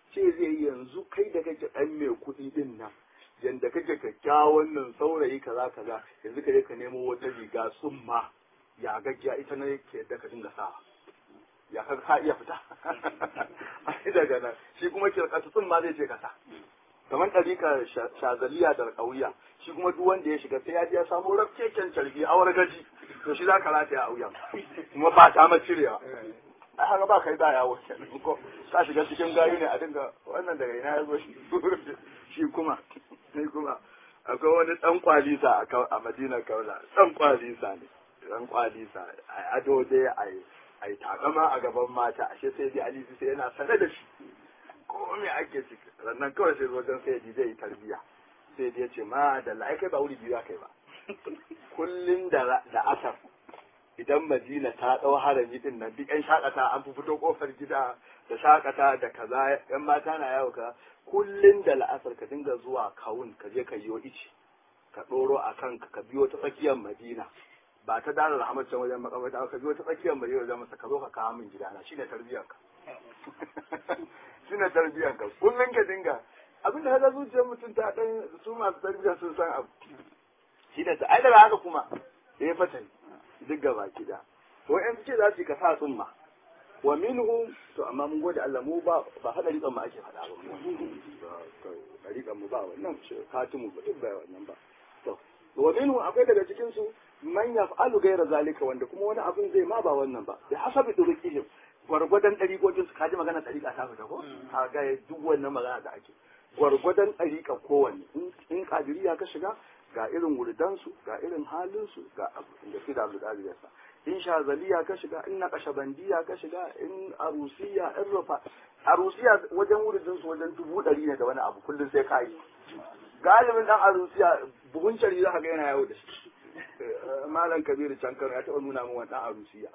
ce zai yi yanzu kai da kake ɗan mai kuɗi din nan yanda kake kyakkyawan nan saurayi kaza kaza yanzu ka je ka nemo wata riga summa ya gajiya ita ne ke da ka dinga sawa ya ka ka iya fita ai daga nan shi kuma kirkatu summa zai ce ka sa kamar ɗarika shazaliya da ƙauya shi kuma duk wanda ya shiga sai ya je ya samu rafkeken carbi awar gaji to shi za ka rataya a wuyan kuma ba ta ma cirewa ai haka ba kai da yawo kenan ko ka shiga cikin gayu ne a dinga wannan daga ina ya zo shi kuma sai kuma akwai wani dan kwalisa a Madina Kaula dan kwalisa ne dan kwalisa a ado dai ai ai takama a gaban mata ashe sai dai Ali sai yana sane da shi ko me ake ciki sannan kawai sai wajen sai ji zai tarbiya sai dai ya ce ma da lai kai ba wuri biyu kai ba kullun da da asar idan Madina ta ɗau harami din nan duk 'yan shakata an fi fito kofar gida da shakata da kaza 'yan mata na yawo ka kullun da la'asar ka dinga zuwa kawun ka je ka yiwo ici ka ɗoro a kanka ka biyo ta tsakiyar Madina ba ta dara rahmat can wajen makamata ka biyo ta tsakiyar Madina wajen masa ka zo ka kawo min gidana shine tarbiyyar ka shine tarbiyyar ka kullun ka dinga abin da haka zuciyar mutum ta dan su masu tarbiyya sun san abu shine ta ai daga haka kuma sai fatani duk gaba gida to in ce za su ka sa tsumma wa minhu to amma mun gode Allah mu ba ba hada riƙan mu ake faɗa ba riƙan mu ba wannan katimu ba duk ba wannan ba to wa minhu akwai daga cikin su man yaf'alu ghayra zalika wanda kuma wani abin zai ma ba wannan ba bi hasabi durqihim gwargwadon ɗariƙoƙin su kaji magana ɗariƙa ta fita ko a ga duk wannan magana da ake gwargwadon ɗariƙa kowanne in kadiriya ka shiga ga irin wuridansu ga irin halinsu ga da fi da abu da sa in shazaliya ka shiga in na kashabandiya ka shiga in arusiya in rufa arusiya wajen wuridinsu wajen dubu ɗari ne da wani abu kullum sai ka yi galibin ɗan arusiya buhun cari za ka ga yana yawo da shi malam kabiru can kano ya taɓa nuna min wani ɗan arusiya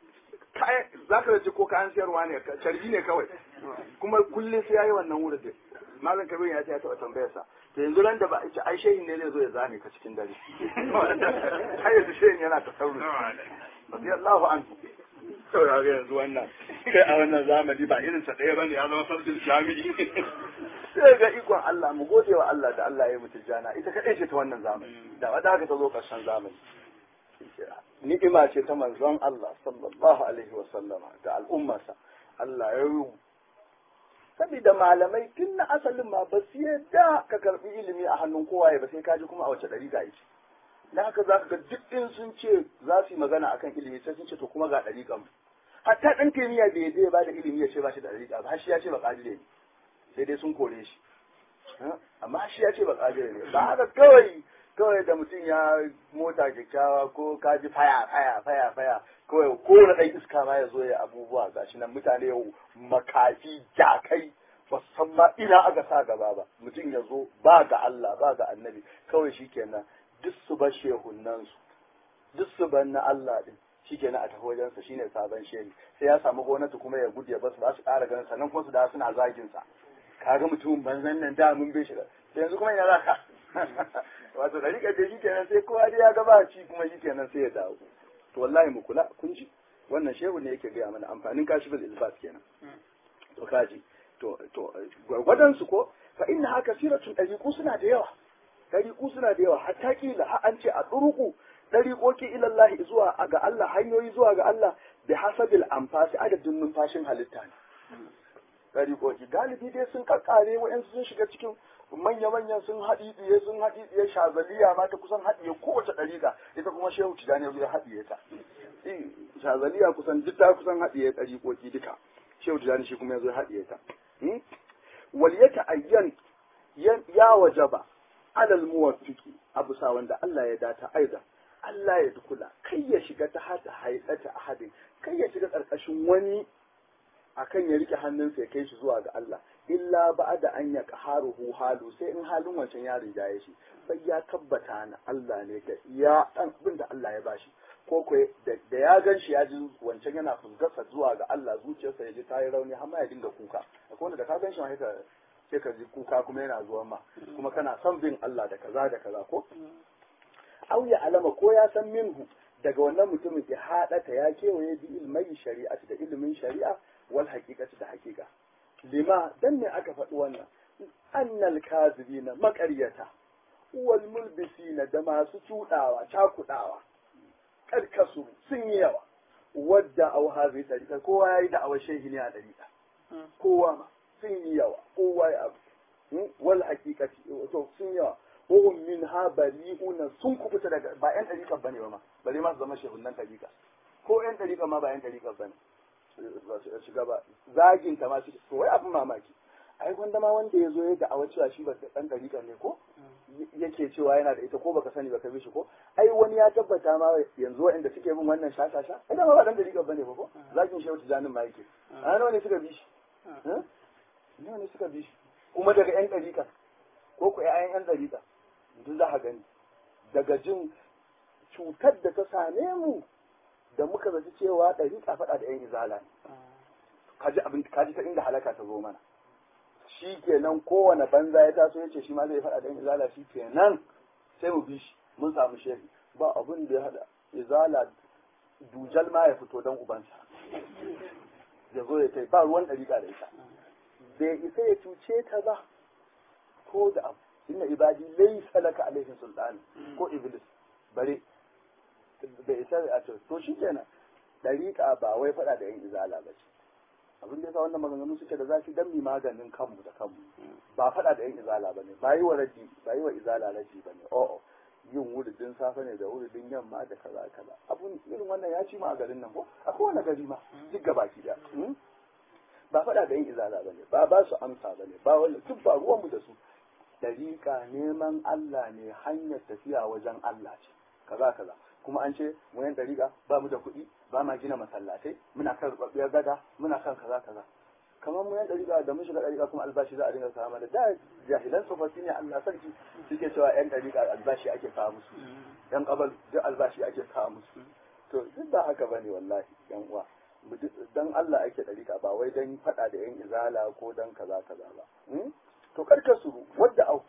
za ka ji ko kayan siyarwa ne carbi ne kawai kuma kullum sai ya yi wannan wuridin malam kabiru ya ce ya taɓa tambayarsa da yanzu ran da ba a ce ai shehin ne zai zo ya zane ka cikin dare har yanzu shehin yana ta sauri radiyallahu anhu to ya ga yanzu wannan kai a wannan zamani ba irin sa ɗaya bane ya zama sarkin jami'i sai ga ikon Allah mu gode wa Allah da Allah ya mutu jana ita kadai ce ta wannan zamani da wadda haka ta zo karshen zamani ni'ima ce ta manzon Allah sallallahu alaihi wa sallama da al'ummarsa Allah ya yi saboda malamai tun na asalin ma ba su yadda ka karbi ilimi a hannun kowaye ba sai ka ji kuma a wace ɗari ga yake da haka za ka ga duk in sun ce za su yi magana akan ilimi sai sun ce to kuma ga ɗari mu hatta ɗan kimiyya bai yadda ya ba da ilimi ya ce ba shi da ɗari ba har shi ya ce ba ƙadire ne sai dai sun kore shi amma shi ya ce ba ƙadire ne ba haka kawai kawai da mutum ya mota kyakkyawa ko ka ji faya faya faya faya kawai kowane ɗan iska ma ya zo ya abubuwa ga shi nan mutane yau makafi jakai ba san ma ina aka sa gaba ba mutum ya zo ba ga Allah ba ga annabi kawai shi kenan duk su bar shehunan su duk su bar na Allah din shi kenan a tafi wajensa shine sabon shehi sai ya samu gwamnati kuma ya gudu ya basu ba su ƙara ganin sannan kuma su da suna zagin sa kaga mutumin banzan nan da mun bai shi sai yanzu kuma ina za ka wato da rika da shi kenan sai kowa dai ya ga ba ci kuma shi kenan sai ya dawo to wallahi mu kula kun ji wannan shehu ne yake gaya mana amfanin kashifin ilbas kenan to kaji to to gwargwadon su ko fa inna haka siratun dariqu suna da yawa dariqu suna da yawa hatta kila har an ce a duruku dariqoki ila Allah zuwa ga Allah hanyoyi zuwa ga Allah bi hasabil anfasi adadin numfashin halitta ne dariqoki galibi dai sun kakkare wa'ansu sun shiga cikin manya-manyan sun haɗi ɗiye sun haɗi ɗiye shazaliya ma ta kusan haɗiye kowace ɗariƙa ita kuma shehu tijani ya haɗiye ta shazaliya kusan duk ta kusan haɗiye ɗariƙoƙi duka shehu tijani shi kuma ya zo haɗiye ta wal ya ta'ayyan ya wajaba alal muwaffiki abu sa wanda Allah ya data aiza Allah ya dukula kai ya shiga ta hada haidata ahadin kai ya shiga ƙarƙashin wani akan ya rike hannunsa ya kai shi zuwa ga Allah illa ba da an ya qaharuhu halu sai in halin wancan ya rinjaye shi sai ya tabbata na Allah ne da ya dan abin da Allah ya bashi ko ko da ya gan shi ya ji wancan yana fuskarsa zuwa ga Allah zuciyarsa ya ji ta yi rauni har ma ya dinga kuka akwai wanda da ka gan shi ma sai ka ji kuka kuma yana zuwa ma kuma kana son bin Allah da kaza da kaza ko au ya alama ko ya san minhu daga wannan mutumin ya haɗata ya kewaye bi ilmai shari'ati da ilimin shari'a wal haqiqati da haqiqa lima dan ne aka faɗi wannan annal kazibina maƙaryata wal mulbisina da masu cuɗawa cakuɗawa karkasu sun yi yawa wadda au hazi ɗariƙa kowa ya yi da'awar shehi ne a ɗariƙa kowa ma sun yi yawa kowa ya abu wal hakikati to sun yawa wahum min ha bari'una sun kubuta daga ba yan ɗariƙa bane ba ma bare ma su zama shehunan ɗariƙa ko yan ɗariƙa ma ba yan ɗariƙa bane ba su shiga ba zagin ta ma shi to wai abin mamaki ai wanda ma wanda ya zo ya da'awar cewa shi ba ɗan ɗariƙa ne ko yake cewa yana da ita ko baka sani baka bi shi ko ai wani ya tabbata ma yanzu waɗanda suke bin wannan shashasha ai da ma ba dan dariƙa bane ba ko zakin shehu tijanin ma yake a nawa ne suka bi shi nawa ne suka bi shi kuma daga yan dariƙa ko ku ƴaƴan yan dariƙa duk za ka gani daga jin cutar da ta same mu da muka zaci cewa dariƙa faɗa da yan izala ne kaji abin kaji ta inda halaka ta zo mana shi kenan kowane banza ya taso ya ce shi ma zai faɗa da izala shi kenan sai mu bi shi mun samu shehi ba abin da ya haɗa izala dujal ma ya fito don ubansa ya zo ya kai ba ruwan ɗariƙa da ita bai isa ya cuce ta ba ko da abu inna ibadi laysa laka alaihim sultani ko iblis bare bai isa a ce to shi kenan ɗariƙa ba wai faɗa da yan izala ba ce abin da yasa wannan maganganu suke da zafi dan mi maganin kanmu da kanmu ba faɗa da yan izala bane ba yi wa raji ba yi wa izala raji bane o'o yin wuridin safe ne da wuridin yamma da kaza kaza abun irin wannan ya ci ma a garin nan ko a kowane gari ma duk gabaki da ba faɗa da yan izala bane ba ba su amsa bane ba wannan duk ba ruwan mu da su dariƙa neman Allah ne hanyar tafiya wajen Allah ce kaza kaza kuma an ce mu yan dariƙa ba mu da kuɗi ba ma gina masallatai muna kan rubabbiyar gada muna kan kaza kaza kamar mu yan dariƙa da mun shiga dariƙa kuma albashi za a dinga samu da da jahilan tsofaffi ne Allah sarki suke cewa yan dariƙa albashi ake kawo musu yan kabal duk albashi ake kawo musu to duk ba haka bane wallahi yan uwa dan Allah ake dariƙa ba wai dan faɗa da yan izala ko dan kaza kaza ba to karka suru wadda au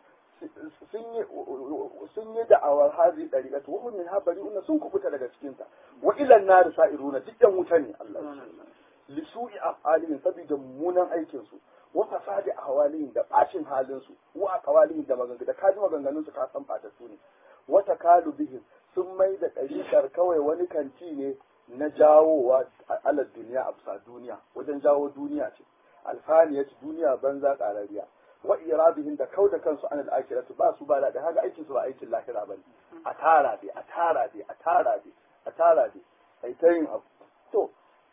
sun yi da'awar hazi ɗariƙatu wa min ha bari'una sun kubuta daga cikinta wa ilan nar sa'iruna duk yan wuta ne Allah li su'i af'alihim saboda mummunan aikin su wa fasadi ahwalihim da bacin halin su wa aqwalihim da maganganu da kaji maganganun su ka san fatattu ne wa takalu bihim sun mai da ɗariƙar kawai wani kanti ne na jawowa alal duniya a bisa duniya wajen jawo duniya ce alfaniyat duniya banza ƙarariya wa irabihim da kau da kansu an al'akiratu ba su ba da haka aikin su ba aikin lahira bane a tara dai a tara dai a tara dai a tara dai ai ta yin abu to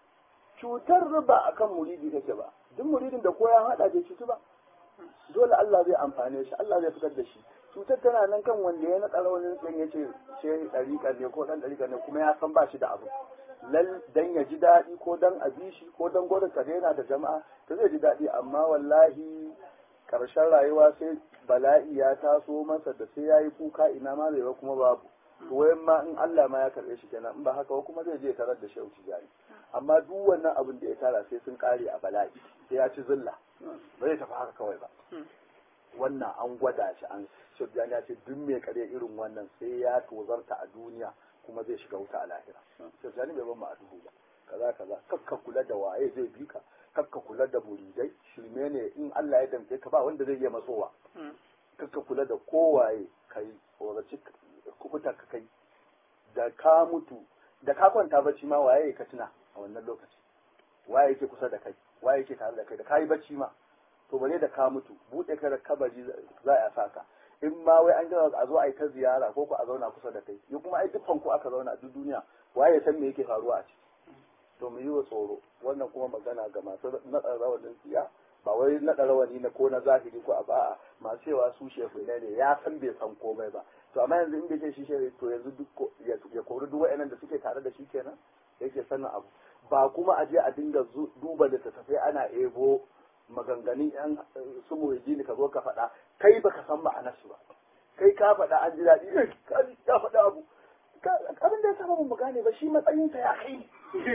cutar riba akan muridi kake ba duk muridin da ko ya hada bai cutu ba dole Allah zai amfane shi Allah zai fitar da shi cutar tana nan kan wanda ya naɗa raunin tsin ya ce shehi ɗariƙa ne ko ɗan ɗariƙa ne kuma ya san ba shi da abu lal dan ya ji daɗi ko dan a bi shi ko dan gwada ka daina da jama'a ta zai ji daɗi amma wallahi karshen rayuwa sai bala'i ya taso masa da sai ya yi kuka ina ma zai ba kuma babu to wayan ma in Allah ma ya karɓe shi kenan in ba haka ba kuma zai je tarar da shehu tijani amma duk wannan abin da ya tara sai sun kare a bala'i sai ya ci zilla ba zai tafi haka kawai ba wannan an gwada shi an shehu tijani ya ce duk mai kare irin wannan sai ya tozarta a duniya kuma zai shiga wuta a lahira shehu tijani bai ban mu a duhu ba kaza kaza kakka kula da waye zai bi ka kakka kula da muridai shirme ne in Allah ya damke ka ba wanda zai iya matsowa kakka kula da kowaye kai tsoraci kubuta ka kai da ka mutu da ka kwanta bacci ma waye ka tuna a wannan lokaci waye yake kusa da kai waye yake tare da kai da kayi bacci ma to bare da ka mutu bude ka da kabari za a saka in ma wai an gina a zo a yi ta ziyara ko ku a zauna kusa da kai yi kuma ai dukkan ku aka zauna a duk duniya waye san me yake faruwa a ciki to mu yi wa tsoro wannan kuma magana ga masu naɗa rawanin siya ba wai naɗa rawani na ko na zahiri ko a ba'a masu cewa su shefu ne ya san bai san komai ba to amma yanzu in bai ce shi shefu to yanzu duk ya kori duk wa'annan da suke tare da shi kenan yake sanin abu ba kuma a je a dinga duba littattafai ana ebo maganganun yan su muhajjini ka zo ka faɗa kai baka san ma'anarsu ba kai ka faɗa an ji daɗi ka faɗa abu abin da ya saba mu gane ba shi matsayinsa ya kai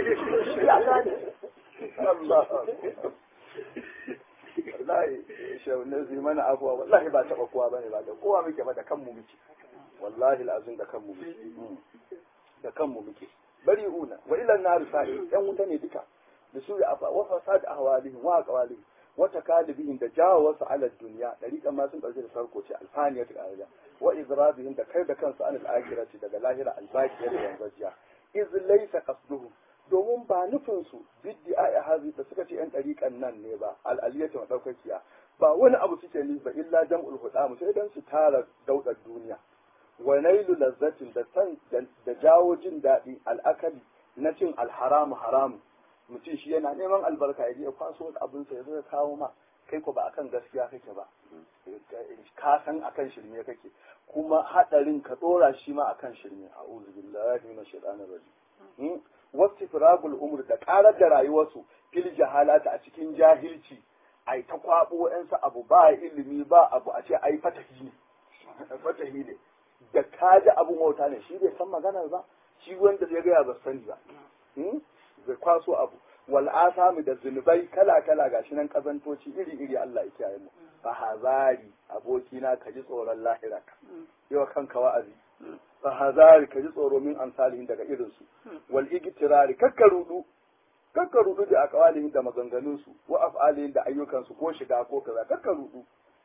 ya gane Allah wallahi shaunin zai mana abuwa wallahi ba taɓa kowa bane ba da kowa muke ba da kanmu muke wallahi al'azim da kanmu muke da kanmu muke bari una wa ilan nar sa'i yan wuta ne duka da su ya wa fasad ahwalihim wa aqwalihim wata kalibihim da jawo wasu alal duniya dariƙan ma sun ɗauke da sarko ce alfaniya ta ƙarya wa izrabihim da kai da kansu anil akhirati daga lahira albaqiya da yanzajiya iz laysa qasduhu domin ba nufin su biddi a hazi da suka ce yan ɗariƙan nan ne ba al'aliyatu madaukakiya ba wani abu suke nufi ba illa jam'ul hudamu sai dan su tara daudar duniya wa nailu lazzatin da san da jawo jin daɗi al'akali na cin alharamu haramu mutum shi yana neman albarka ya je ya kwaso wani abin sa ya zo ya kawo ma kai ko ba akan gaskiya kake ba ka san akan shirme kake kuma hadarin ka dora shi ma akan shirme a'udhu billahi minash shaitanir rajim wasu firagul umur da karar da rayuwarsu fil jahalata a cikin jahilci ai ta kwabo yansa abu ba ilimi ba abu a ce ai fatahi ne fatahi ne da kaji abun wauta ne shi bai san maganar ba shi wanda zai gaya ba sani ba zai kwaso abu wal asami da zunubai kala kala gashi nan kazantoci iri iri Allah ya kiyaye mu fa hazari abokina ka ji tsoron lahira ka yau kanka wa'azi fa hazari ka ji tsoro min amsalihin daga irin su wal igtirari kakka rudu kakka rudu da aqwalihin da maganganun su wa af'alihin da ayyukan su ko shiga ko kaza kakka rudu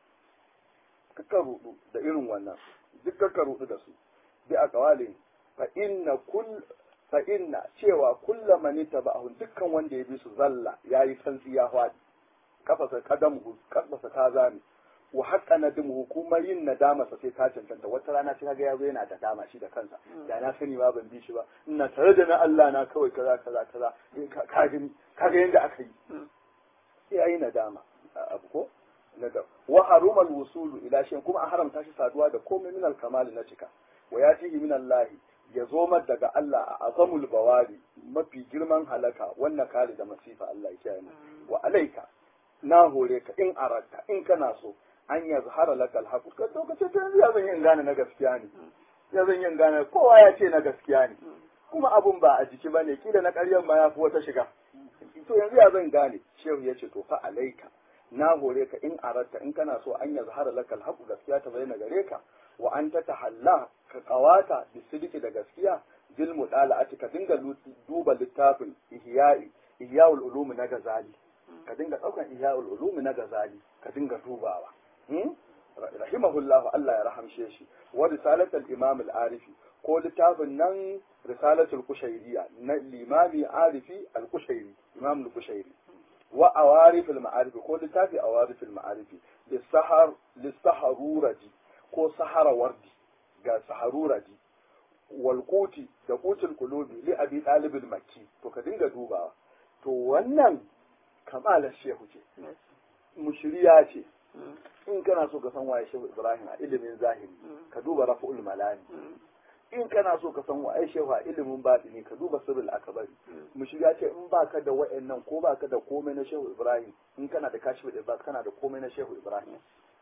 kakka rudu da irin wannan duk kakka rudu da su bi aqwalihin fa inna kull fa inna cewa kulla man taba'ahu dukkan wanda ya bi su zalla yayi santsi ya hwadi kafasa kadamu kafasa ta zame wa haƙa na dimu kuma yin nadama sa sai ta cancanta wata rana sai kaga yazo yana da dama shi da kansa da na sani ma ban bi shi ba ina tare da na Allah na kawai kaza kaza kaza ka gani kaga yanda aka yi sai yayi nadama abu ko nadam wa haruma al-wusulu ila shay kuma a haramta shi saduwa da komai min al-kamal na cika wa yatihi min Allah ya zo daga Allah a azamul bawari mafi girman halaka wannan kare da masifa Allah ya kiyaye wa alaika na hore ka in aratta in kana so an ya zahara laka alhaqu ka to ka ce to yanzu ya zan yin gane na gaskiya ne ya zan yin gane kowa ya ce na gaskiya ne kuma abun ba a jiki bane kila na ƙaryan ma ya fi wata shiga to yanzu ya zan gane shehu ya ce to fa alaika na hore ka in aratta in kana so an ya zahara laka alhaqu gaskiya ta bayyana gare ka wa an ta tahalla ka kawata bisidiki da gaskiya bil mudala'ati ka dinga duba littafin ihya'i ihya'ul ulum na gazali ka dinga daukan ihya'ul ulum na gazali ka dinga dubawa rahimahullahu Allah ya rahamshe shi wa risalatul imam al-arifi ko littafin nan risalatul kushairiya na limami arifi al-kushairi imam al-kushairi wa awarif al-ma'arifi ko littafi awarif al-ma'arifi lisahar lisaharuraji ko sahara wardi ga saharuraji wal kuti da kutul kulubi li abi talib al-makki to ka dinga dubawa to wannan kamalar shehu ce mushriya ce in kana so ka san waye shehu ibrahim a ilimin zahiri ka duba rafa'ul malani in kana so ka san waye shehu a ilimin batini ka duba sirrul akbari mushriya ce in baka da wayannan ko baka da komai na shehu ibrahim in kana da kashif da kana da komai na shehu ibrahim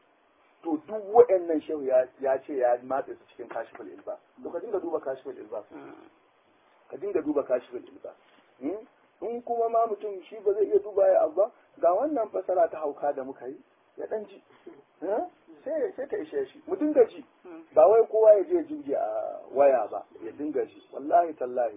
to duk wayannan shehu ya ce ya matse su cikin kashiful ilba to ka dinga duba kashiful ilba ka dinga duba kashiful ilba in kuma ma mutum shi ba zai iya duba ya abu ba ga wannan fasara ta hauka da muka yi ya dan ji sai sai ta ishe shi mu dinga ji ba wai kowa ya je jirgi a waya ba ya dinga ji wallahi tallahi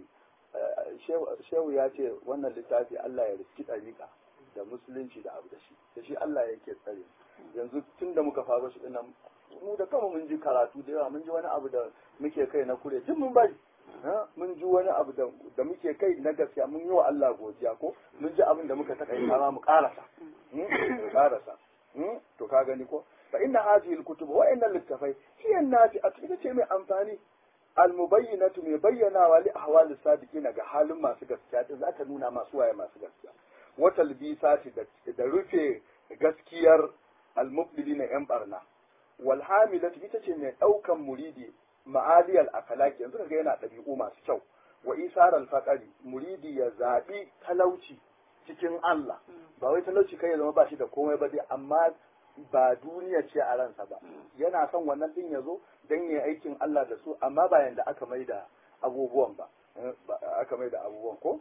shehu ya ce wannan littafi Allah ya riski ɗariƙa da musulunci da abu da shi da shi Allah yake tsare yanzu tun da muka faro shi dinnan mu da kama mun ji karatu da yawa mun ji wani abu da muke kai na kure duk mun bari mun ji wani abu da muke kai na gaskiya mun yi wa Allah godiya ko mun ji abin da muka taka yi ma mu karasa mu karasa to ka gani ko fa inna hadhihi alkutub wa inna littafai hiya nafi a cikin ce mai amfani almubayyinatu mai bayyanawa li ahwal sadiqina ga halin masu gaskiya din za ta nuna masu waye masu gaskiya wa talbisati da rufe gaskiyar almubdilina yan barna wal hamilatu ita ce mai daukan muridi ma'aliyal akhlaqi yanzu kaga yana ɗabi'u masu kyau wa isar al-faqari muridi ya zabi talauci cikin Allah ba wai talauci kai ya zama ba shi da komai ba dai amma ba duniya ce a ransa ba yana son wannan din ya zo don ya aikin Allah da su amma ba yanda aka mai da abubuwan ba aka mai da abubuwan ko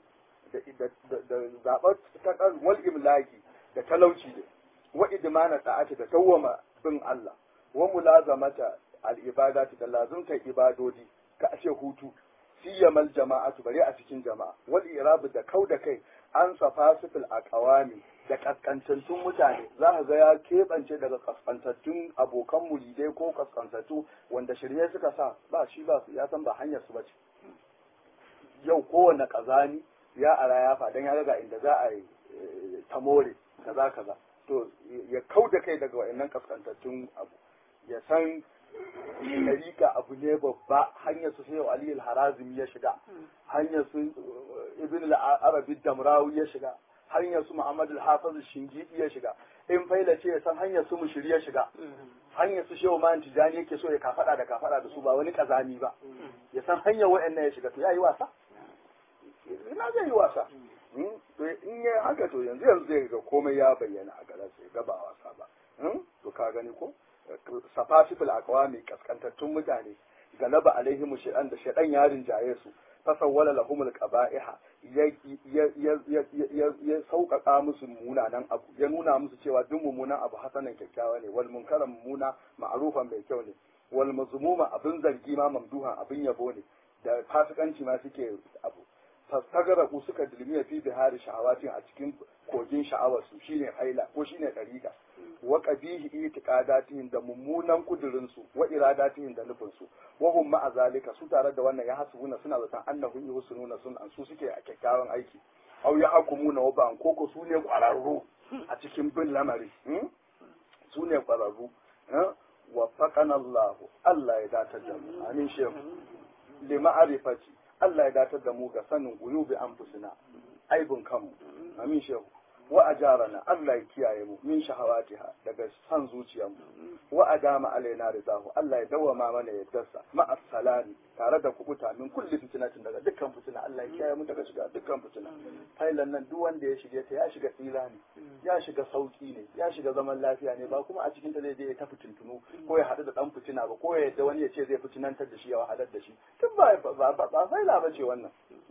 da zaɓar takar wal imlaki da talauci ne wa idmana ta'ati da tawwama bin Allah wa mulazamata al ibadati da lazumta ibadodi ka ashe hutu siyamal jama'atu bare a cikin jama'a wal irabu da kau da kai an safasifil aqawami da kaskantattun mutane za ka ga ya keɓance daga kaskantattun abokan muridai ko kaskantattu wanda shirye suka sa ba shi ba su ya san ba hanyar su bace yau kowane kazani ya ara ya fa dan ya ga inda za a yi tamore kaza kaza to ya kau da kai daga wa'annan kaskantattun abu ya san ɗarika abu ne babba hanyar su sai Ali al-Harazim ya shiga hanyar su Ibn al-Arabi Damrawi ya shiga hanyar su Muhammad al-Hafiz Shingidi ya shiga in faila ce ya san hanyar su Mushiri ya shiga hanyar su Shehu Man Tijani yake so ya kafada da kafada da su ba wani kazami ba ya san hanyar wa'annan ya shiga to yayi wasa ina zai yi wasa to in yi haka to yanzu yanzu zai ga komai ya bayyana a garin sai ga ba wasa ba to ka gani ko safasifil aqwami kaskantattun mutane galaba alaihim shaytan da shaytan ya rinjaye su fasawwala lahumul qaba'iha ya ya ya ya sauƙaƙa musu munanan abu ya nuna musu cewa duk mummunan abu hasanan kyakkyawa ne wal munkaran mumuna ma'rufan mai kyau ne wal mazmuma abin zargi ma mamduhan abin yabo ne da fasikanci ma suke abu fastagara ku suka dilmiya fi bihari sha'awatin a cikin kogin sha'awarsu shine haila ko shine dariqa wa qabihi itiqadatihim da mummunan kudurin su wa iradatihim da nufin su wa hum ma'a zalika su tare da wannan ya hasbuna suna zaton annahu yuhsinuna sun an su suke a kyakkyawan aiki aw ya hakumuna wa ban koko su ne kwararru a cikin bin lamari su ne kwararru wa faqana Allah Allah ya datar da mu amin shehu li ma'rifati Allah ya datar da mu ga sanin uyubi anfusina aibun kanmu amin shehu wa ajarana Allah ya kiyaye mu min shahawatiha daga san zuciyarmu wa adama alaina ridahu Allah ya dawama mana yaddarsa ma salami tare da kubuta min kulli fitnatin daga dukkan fitina Allah ya kiyaye mu daga shiga dukkan fitina failan nan duk wanda ya shige ta ya shiga tsira ne ya shiga sauki ne ya shiga zaman lafiya ne ba kuma a cikin ta zai je ya ta fitintunu ko ya haɗu da dan fitina ba ko ya yadda wani ya ce zai fitinantar da shi ya wahalar da shi tun ba ba ba faila ba ce wannan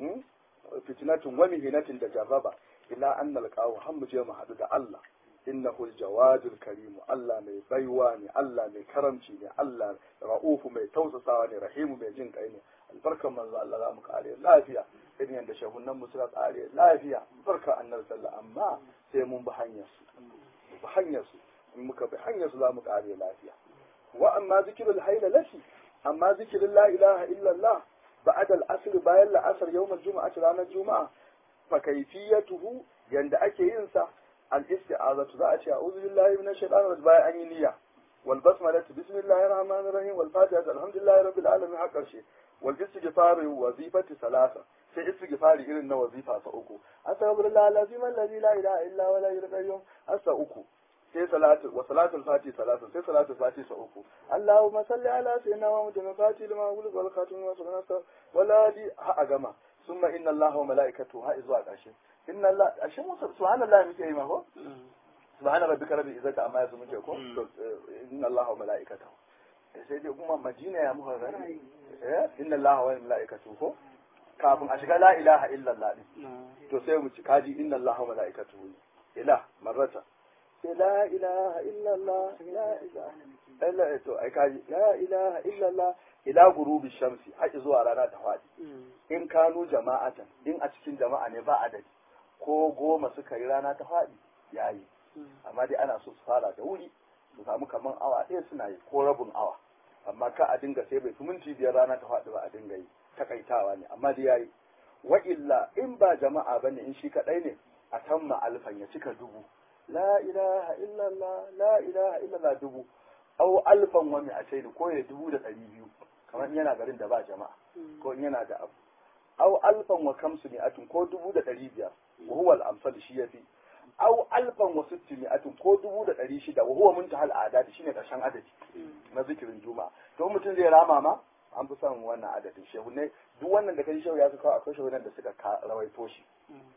fitnatun wa mihinatin da jarraba ila an nalqahu har mu je mu haɗu da Allah innahu aljawadul karimu Allah mai baiwa ne Allah mai karamci ne Allah ra'ufu mai tausasawa ne rahimu mai jin kai ne albarkan manzo Allah za mu kare lafiya irin yadda shahunan mu suka kare lafiya barka annabi sallallahu amma sai mun bi hanyar su bi hanyar su in muka bi hanyar su za mu kare lafiya wa amma zikrul hayla lati amma zikrul la ilaha illa Allah ba'da al-asr bayan la'asar yawmal jumu'ati ranar juma'a fa kayfiyatuhu yanda ake yin sa al-isti'azatu za a ce a'udhu billahi minash shaitanir rajim bayan an yi niyya wal basmalatu bismillahir rahmanir rahim wal fatihatu alhamdulillahi rabbil alamin har karshe wal istighfaru wazifati salasa sai istighfari irin na wazifa sa uku astaghfirullah alazim alladhi la ilaha illa huwa la ilaha asa uku sai salatu wa salatul fati salatu sai salatul fati sa uku allahumma salli ala sayyidina muhammadin fati lima ulul wal khatim wa sallallahu wala di ha a gama summa inna allaha wa malaikatu ha zuwa ƙarshe inna allah ashe mu subhanallah muke yi ma ko subhana rabbika rabbil izzati amma yasu muke ko inna allaha wa malaikatu sai dai kuma madina ya muka gani eh inna allaha wa malaikatu ko kafin a shiga la ilaha illallah din to sai mu ci kaji inna allaha wa malaikatu ila marrata sai la ilaha illallah la ilaha illa to ai kaji la ilaha illallah ila gurubi shamsi har zuwa rana ta fadi in kanu jama'atan in a cikin jama'a ne ba adadi ko goma suka yi rana ta fadi yayi amma dai ana so su fara da wuri su samu kaman awa ɗaya suna yi ko rabin awa amma ka a dinga sai bai fi minti biyar rana ta faɗi ba a dinga yi takaitawa ne amma dai yayi wa illa in ba jama'a bane in shi kadai ne a tamma alfan ya cika dubu la ilaha illallah la ilaha illallah dubu au alfan wa mi'atayn ko ya dubu da ɗari biyu kamar yana garin da ba jama'a ko in yana da abu au alfan wa kamsu mi'atun ko dubu da ɗari biyar wa huwa al-amsal shi yafi au alfan wa sitti mi'atun ko dubu da ɗari shida wa huwa muntahal adadi shine ƙarshen adadi na zikirin juma'a to mutum zai rama ma an fi son wannan adadin shehu ne duk wannan da kai shehu ya kawo akwai shehu da suka rawaito shi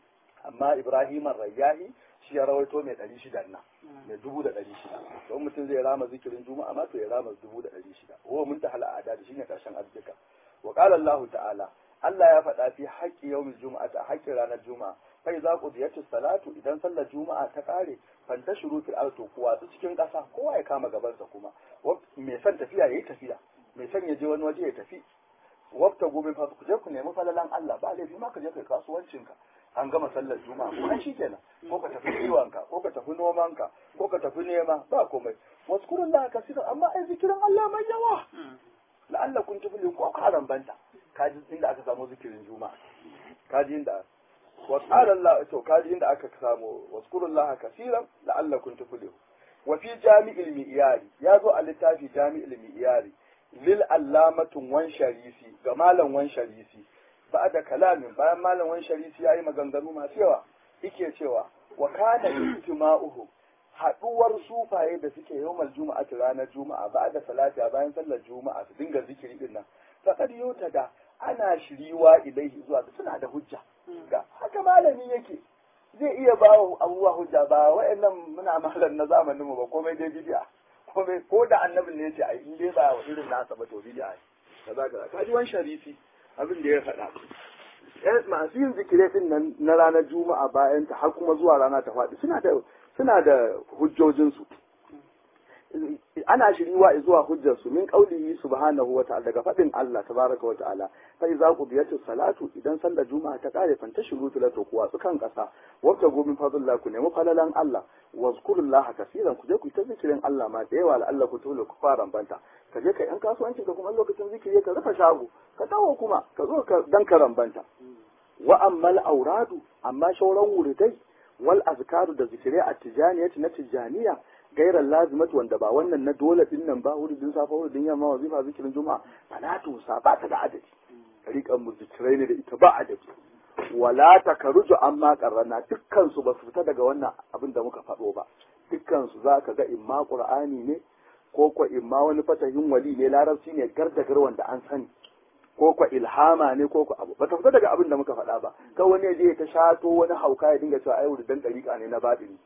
amma ibrahim rayyahi shi ya rawaito mai ɗari shida nan mai dubu da ɗari shida don mutum zai rama zikirin juma'a ma to ya rama dubu da ɗari shida huwa muntahal adadi shine ƙarshen arzika wa qala Allah ta'ala Allah ya faɗa fi haƙƙi yawmin juma'a ta haƙƙin ranar juma'a kai za ku ziyarci salatu idan sallar juma'a ta ƙare fanta shuru fil arto ku watsu cikin ƙasa kowa ya kama gabansa kuma mai son tafiya yayi tafiya mai son ya je wani waje ya tafi wabta gobe fa ku je ku nemi falalan Allah ba laifi ma ka je kai kasuwancinka an gama sallar juma'a ko an shikenan ko ka tafi kiwonka ko ka tafi nomanka ko ka tafi nema ba komai waskurun la kasiran amma ai zikirin Allah mai yawa la'alla kun tafi ko karan banta kaji inda aka samu zikirin juma'a kaji inda wa qala Allah to kaji inda aka samu waskurun la kasiran la'alla kun tafi wa fi jami'il mi'yari ya zo a littafi jami'il mi'yari lil allamatun wan sharisi ga malam wan sharisi ba da kalamin bayan malam wan sharisi yayi maganganu masu yawa yake cewa wa kana ijtima'uhu haduwar sufaye da suke yawmal juma'ati ranar juma'a ba da salati bayan sallar juma'a su dinga zikiri din nan faqad yutada ana shiriwa ilaihi zuwa suna da hujja ga haka malami yake zai iya ba wa abubuwa hujja ba wa'annan muna malam na zamanin mu ba komai dai bid'a komai ko da annabin ne yace ai in dai ba wa irin nasa ba to bid'a kaza kaza kaji wan sharifi abin da ya faɗa masu yin zikirai din nan na ranar juma'a bayan ta har kuma zuwa rana ta faɗi suna da suna da hujjojinsu ana shiriwa zuwa hujjarsu min qaulihi subhanahu wa ta'ala daga faɗin Allah tabaraka wa ta'ala fa idza qudiyatu salatu idan sallar juma'a ta kare fanta shiru to kuwa su kan kasa wata gomin fadlillah ku nemi falalan Allah wazkurullaha kaseeran ku je ku ta zikirin Allah ma da yawa Allah ku tole ku fara banta ka je ka yan kasuwanci ka kuma lokacin zikiri ka rufe shago ka dawo kuma ka zo ka dan karambanta wa ammal auradu amma shauran wuridai wal azkaru da zikirai a tijaniyati na tijaniya gairar lazimatu wanda ba wannan na dole din nan ba wuridin safa wuridin yamma wazifa zikirin juma'a fala tusa ba ta da adadi tariqan mu zikirai ne da ita ba adadi wala takaruju amma qarrana dukkan su ba su fita daga wannan abin da muka faɗo ba dukkan su zaka ga imma qur'ani ne ko ko imma wani fatahin wali ne larabci ne gardagar wanda an sani ko ko ilhama ne ko ko abu ba ta fita daga abin da muka faɗa ba ka wani ya je ta shato wani hauka ya dinga cewa ai wuridan dariƙa ne na baɗini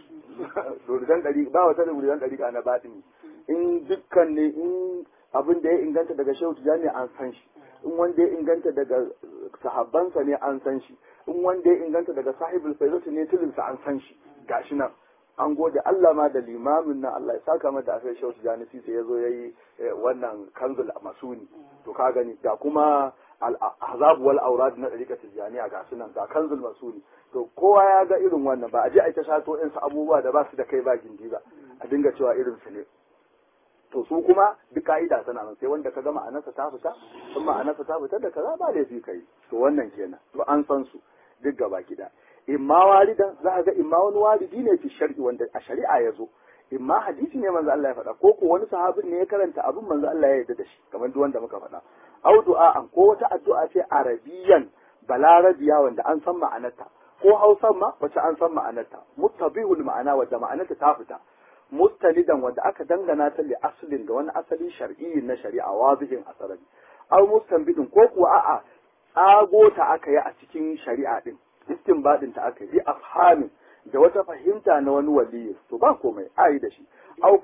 wuridan dariƙa ba wata wuridan dariƙa na baɗini in dukkan ne in abin da ya inganta daga shehu tijani an san shi in wanda ya inganta daga sahabbansa ne an san shi in wanda ya inganta daga sahibul faizatu ne tilinsa an san shi gashi nan an gode Allah ma da limamin nan Allah ya saka mata a sai shehu tijani sai ya zo yayi wannan kanzul masuni to ka gani da kuma al-ahzab wal awrad na dariƙar tijaniya ga sunan ga kanzul masuni to kowa ya ga irin wannan ba a je a ta shato in su abubuwa da ba su da kai ba gindi ba a dinga cewa irin su ne to su kuma duk ka'ida tana nan sai wanda ka ga ma'anarsa ta fita in ma'anarsa ta fita da kaza ba laifi kai to wannan kenan to an san su duk gaba gida imma walidan za a ga imma wani walidi ne fi shar'i wanda a shari'a ya zo imma hadisi ne manzo Allah ya faɗa ko ko wani sahabin ne ya karanta abin manzo Allah ya yarda da shi kamar duk wanda muka faɗa au du'a'an ko wata addu'a ce arabiyan balarabiya wanda an san ma'anarta ko hausan ma wacce an san ma'anarta muttabihul ma'ana wadda ma'anarta ta fita mustanidan wanda aka dangana ta li aslin ga wani asali shar'i na shari'a wazihin asarari aw mustanbidin ko kuwa a'a tsago ta aka yi a cikin shari'a din istinbadin ta aka yi afhamin da wata fahimta na wani waliyi to ba komai a yi da shi aw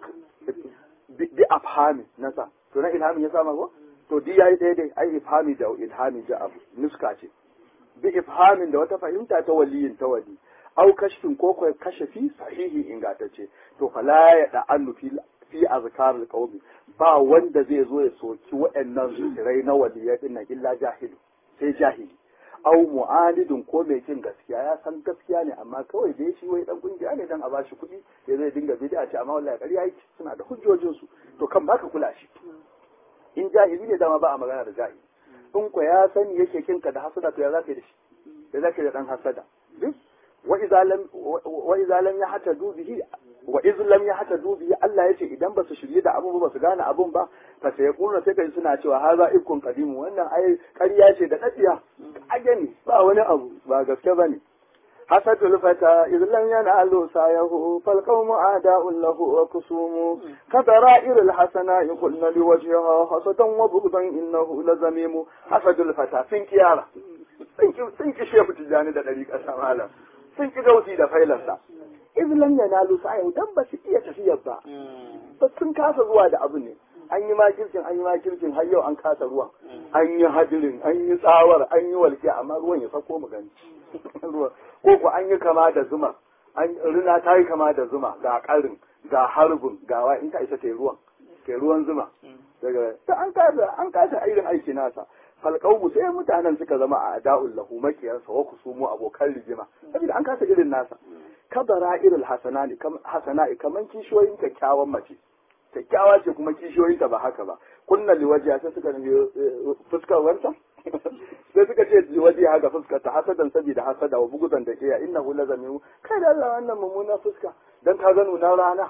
bi afhamin nasa to na ilhamin ya sama ko to di yayi daidai ai ifhami da ilhami da abu nuska ce bi ifhamin da wata fahimta ta waliyin ta wali au kashfin ko ko kashafi sahihi ingantacce to fala ya da annu fi fi azkarul qawmi ba wanda zai zo ya soki waɗannan zikirai na waliyai din nan illa jahilu sai jahili au mu'alidun ko mai kin gaskiya ya san gaskiya ne amma kawai dai shi wai dan kungiya ne dan a bashi kuɗi ya zai dinga bid'a ce amma wallahi ƙarya yake suna da hujjojin su to kan baka kula shi in jahili ne dama ba a magana da jahili in ko ya sani yake kinka da hasada to ya zaka da shi ya zaka da dan hasada wa idza lam wa idza lam yahtadu bihi wa idza lam yahtadu bihi Allah yace idan ba su shirye da abun ba su gane abun ba fa sai ya kuna sai kai suna cewa haza ikun qadimu wannan ai ƙarya ce da dadiya kage ne ba wani abu ba gaske bane hasadul fata idh lam yanalu sayahu fal qawmu a'da'un lahu wa kusumu kadara'ir al hasana yaqulna li wajhiha hasadan wa bughdan innahu lazamimu hasadul fata sun kiyara sun ki shehu tijani da dariƙar samala sun ki gausi da failarsa idh lam yanalu sayahu dan ba su iya tafiyar ba ba sun kasa zuwa da abu ne an yi makircin an yi makircin har yau an kasa ruwan an yi hadirin an yi tsawar an yi walƙi amma ruwan ya sako mu gani ko ku an yi kama da zuma an rina ta yi kama da zuma ga karin ga harbin ga wa in ta isa ta ruwan ta ruwan zuma daga ta an kasa an kasa irin aiki nasa falqawu sai mutanen suka zama a da'ul lahu makiyansa wa kusumu abokan rigima saboda an kasa irin nasa kabara irin hasanani hasana'i kaman kishiyoyin kyakkyawan mace kyakkyawa ce kuma kishiyoyinta ba haka ba kunna liwajiya sai suka nufi fuskar wanta sai suka ce liwaji haka fuskar ta hasadan saboda hasada wa bugudan da iya inna hu lazami kai da Allah wannan mummuna fuska dan ka ga nuna rana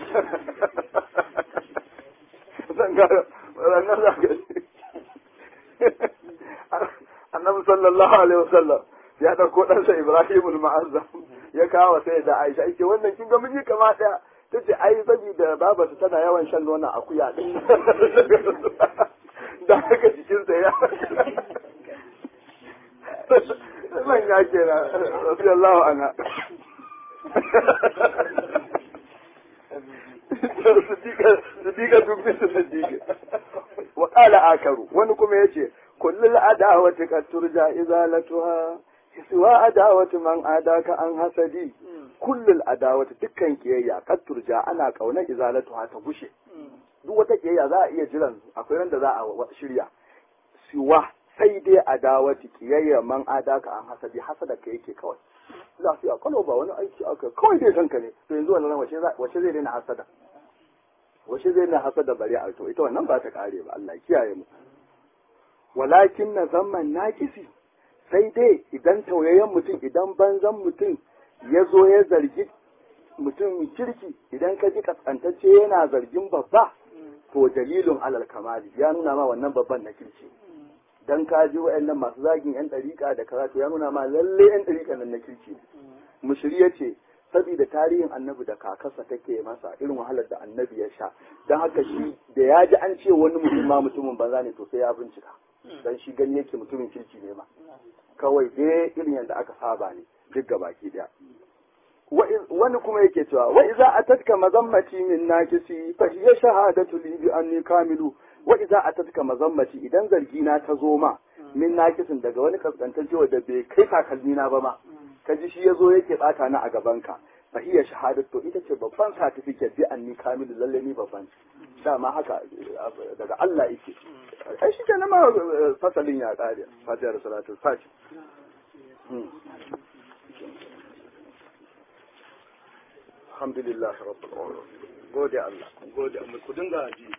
zan ga ranar da ga annabi sallallahu alaihi wasallam ya dauko ɗansa Ibrahim al-Ma'azzam ya kawo sai da Aisha yake wannan kin ga miji kama daya ta ce ai saboda babarsa tana yawan shan nonon akuya din da haka jikinsa ya man ya ke na radiyallahu anha siddiqa duk bisa siddiqa wa qala akaru wani kuma yace kullul adawati qad turja izalatuha siwa adawati man adaka an hasadi kullul adawati dukkan kiyayya qad turja ana kauna izalatuha ta gushe duk wata kiyayya za a iya jiran akwai ran da za a shirya siwa sai dai adawati kiyayya man adaka an hasadi hasada ka yake kawai lafiya kano ba wani aiki aka kawai dai kanka ne to yanzu wannan wace wace zai daina hasada wace zai daina hasada bari a to ita wannan ba ta kare ba Allah kiyaye mu walakin na zaman nakisi sai dai idan tauyayyen mutum idan banzan mutum ya zo ya zargi mutum kirki idan ka ji kaskantacce yana zargin babba to dalilin alal kamali ya nuna ma wannan babban na kirki dan ka ji wa'annan masu zagin yan dariƙa da karatu ya nuna ma lalle yan dariƙa nan na kirki mushiri ya ce saboda tarihin annabi da kakarsa take masa irin wahalar da annabi ya sha don haka shi da ya ji an ce wani mutum ma mutumin banza ne to sai ya bincika dan shi gani yake mutumin kirki ne ma kawai dai irin yadda aka saba ne duk ga baki daya wani kuma yake cewa wa iza atatka mazammati min nakisi fa hiya shahadatu li bi anni kamilu wa iza atatka mazammati idan zargi na ta zo ma min nakisin daga wani kaskantacce da bai kai takalmi na ba ma ka ji shi yazo yake bata na a gaban ka fa hiya shahadatu ita ce babban certificate bi anni kamilu lalle ni babban dama haka daga Allah yake ai shi kenan ma fasalin ya kare fatihar salatu fati alhamdulillah rabbil alamin gode Allah gode mu ku dinga ji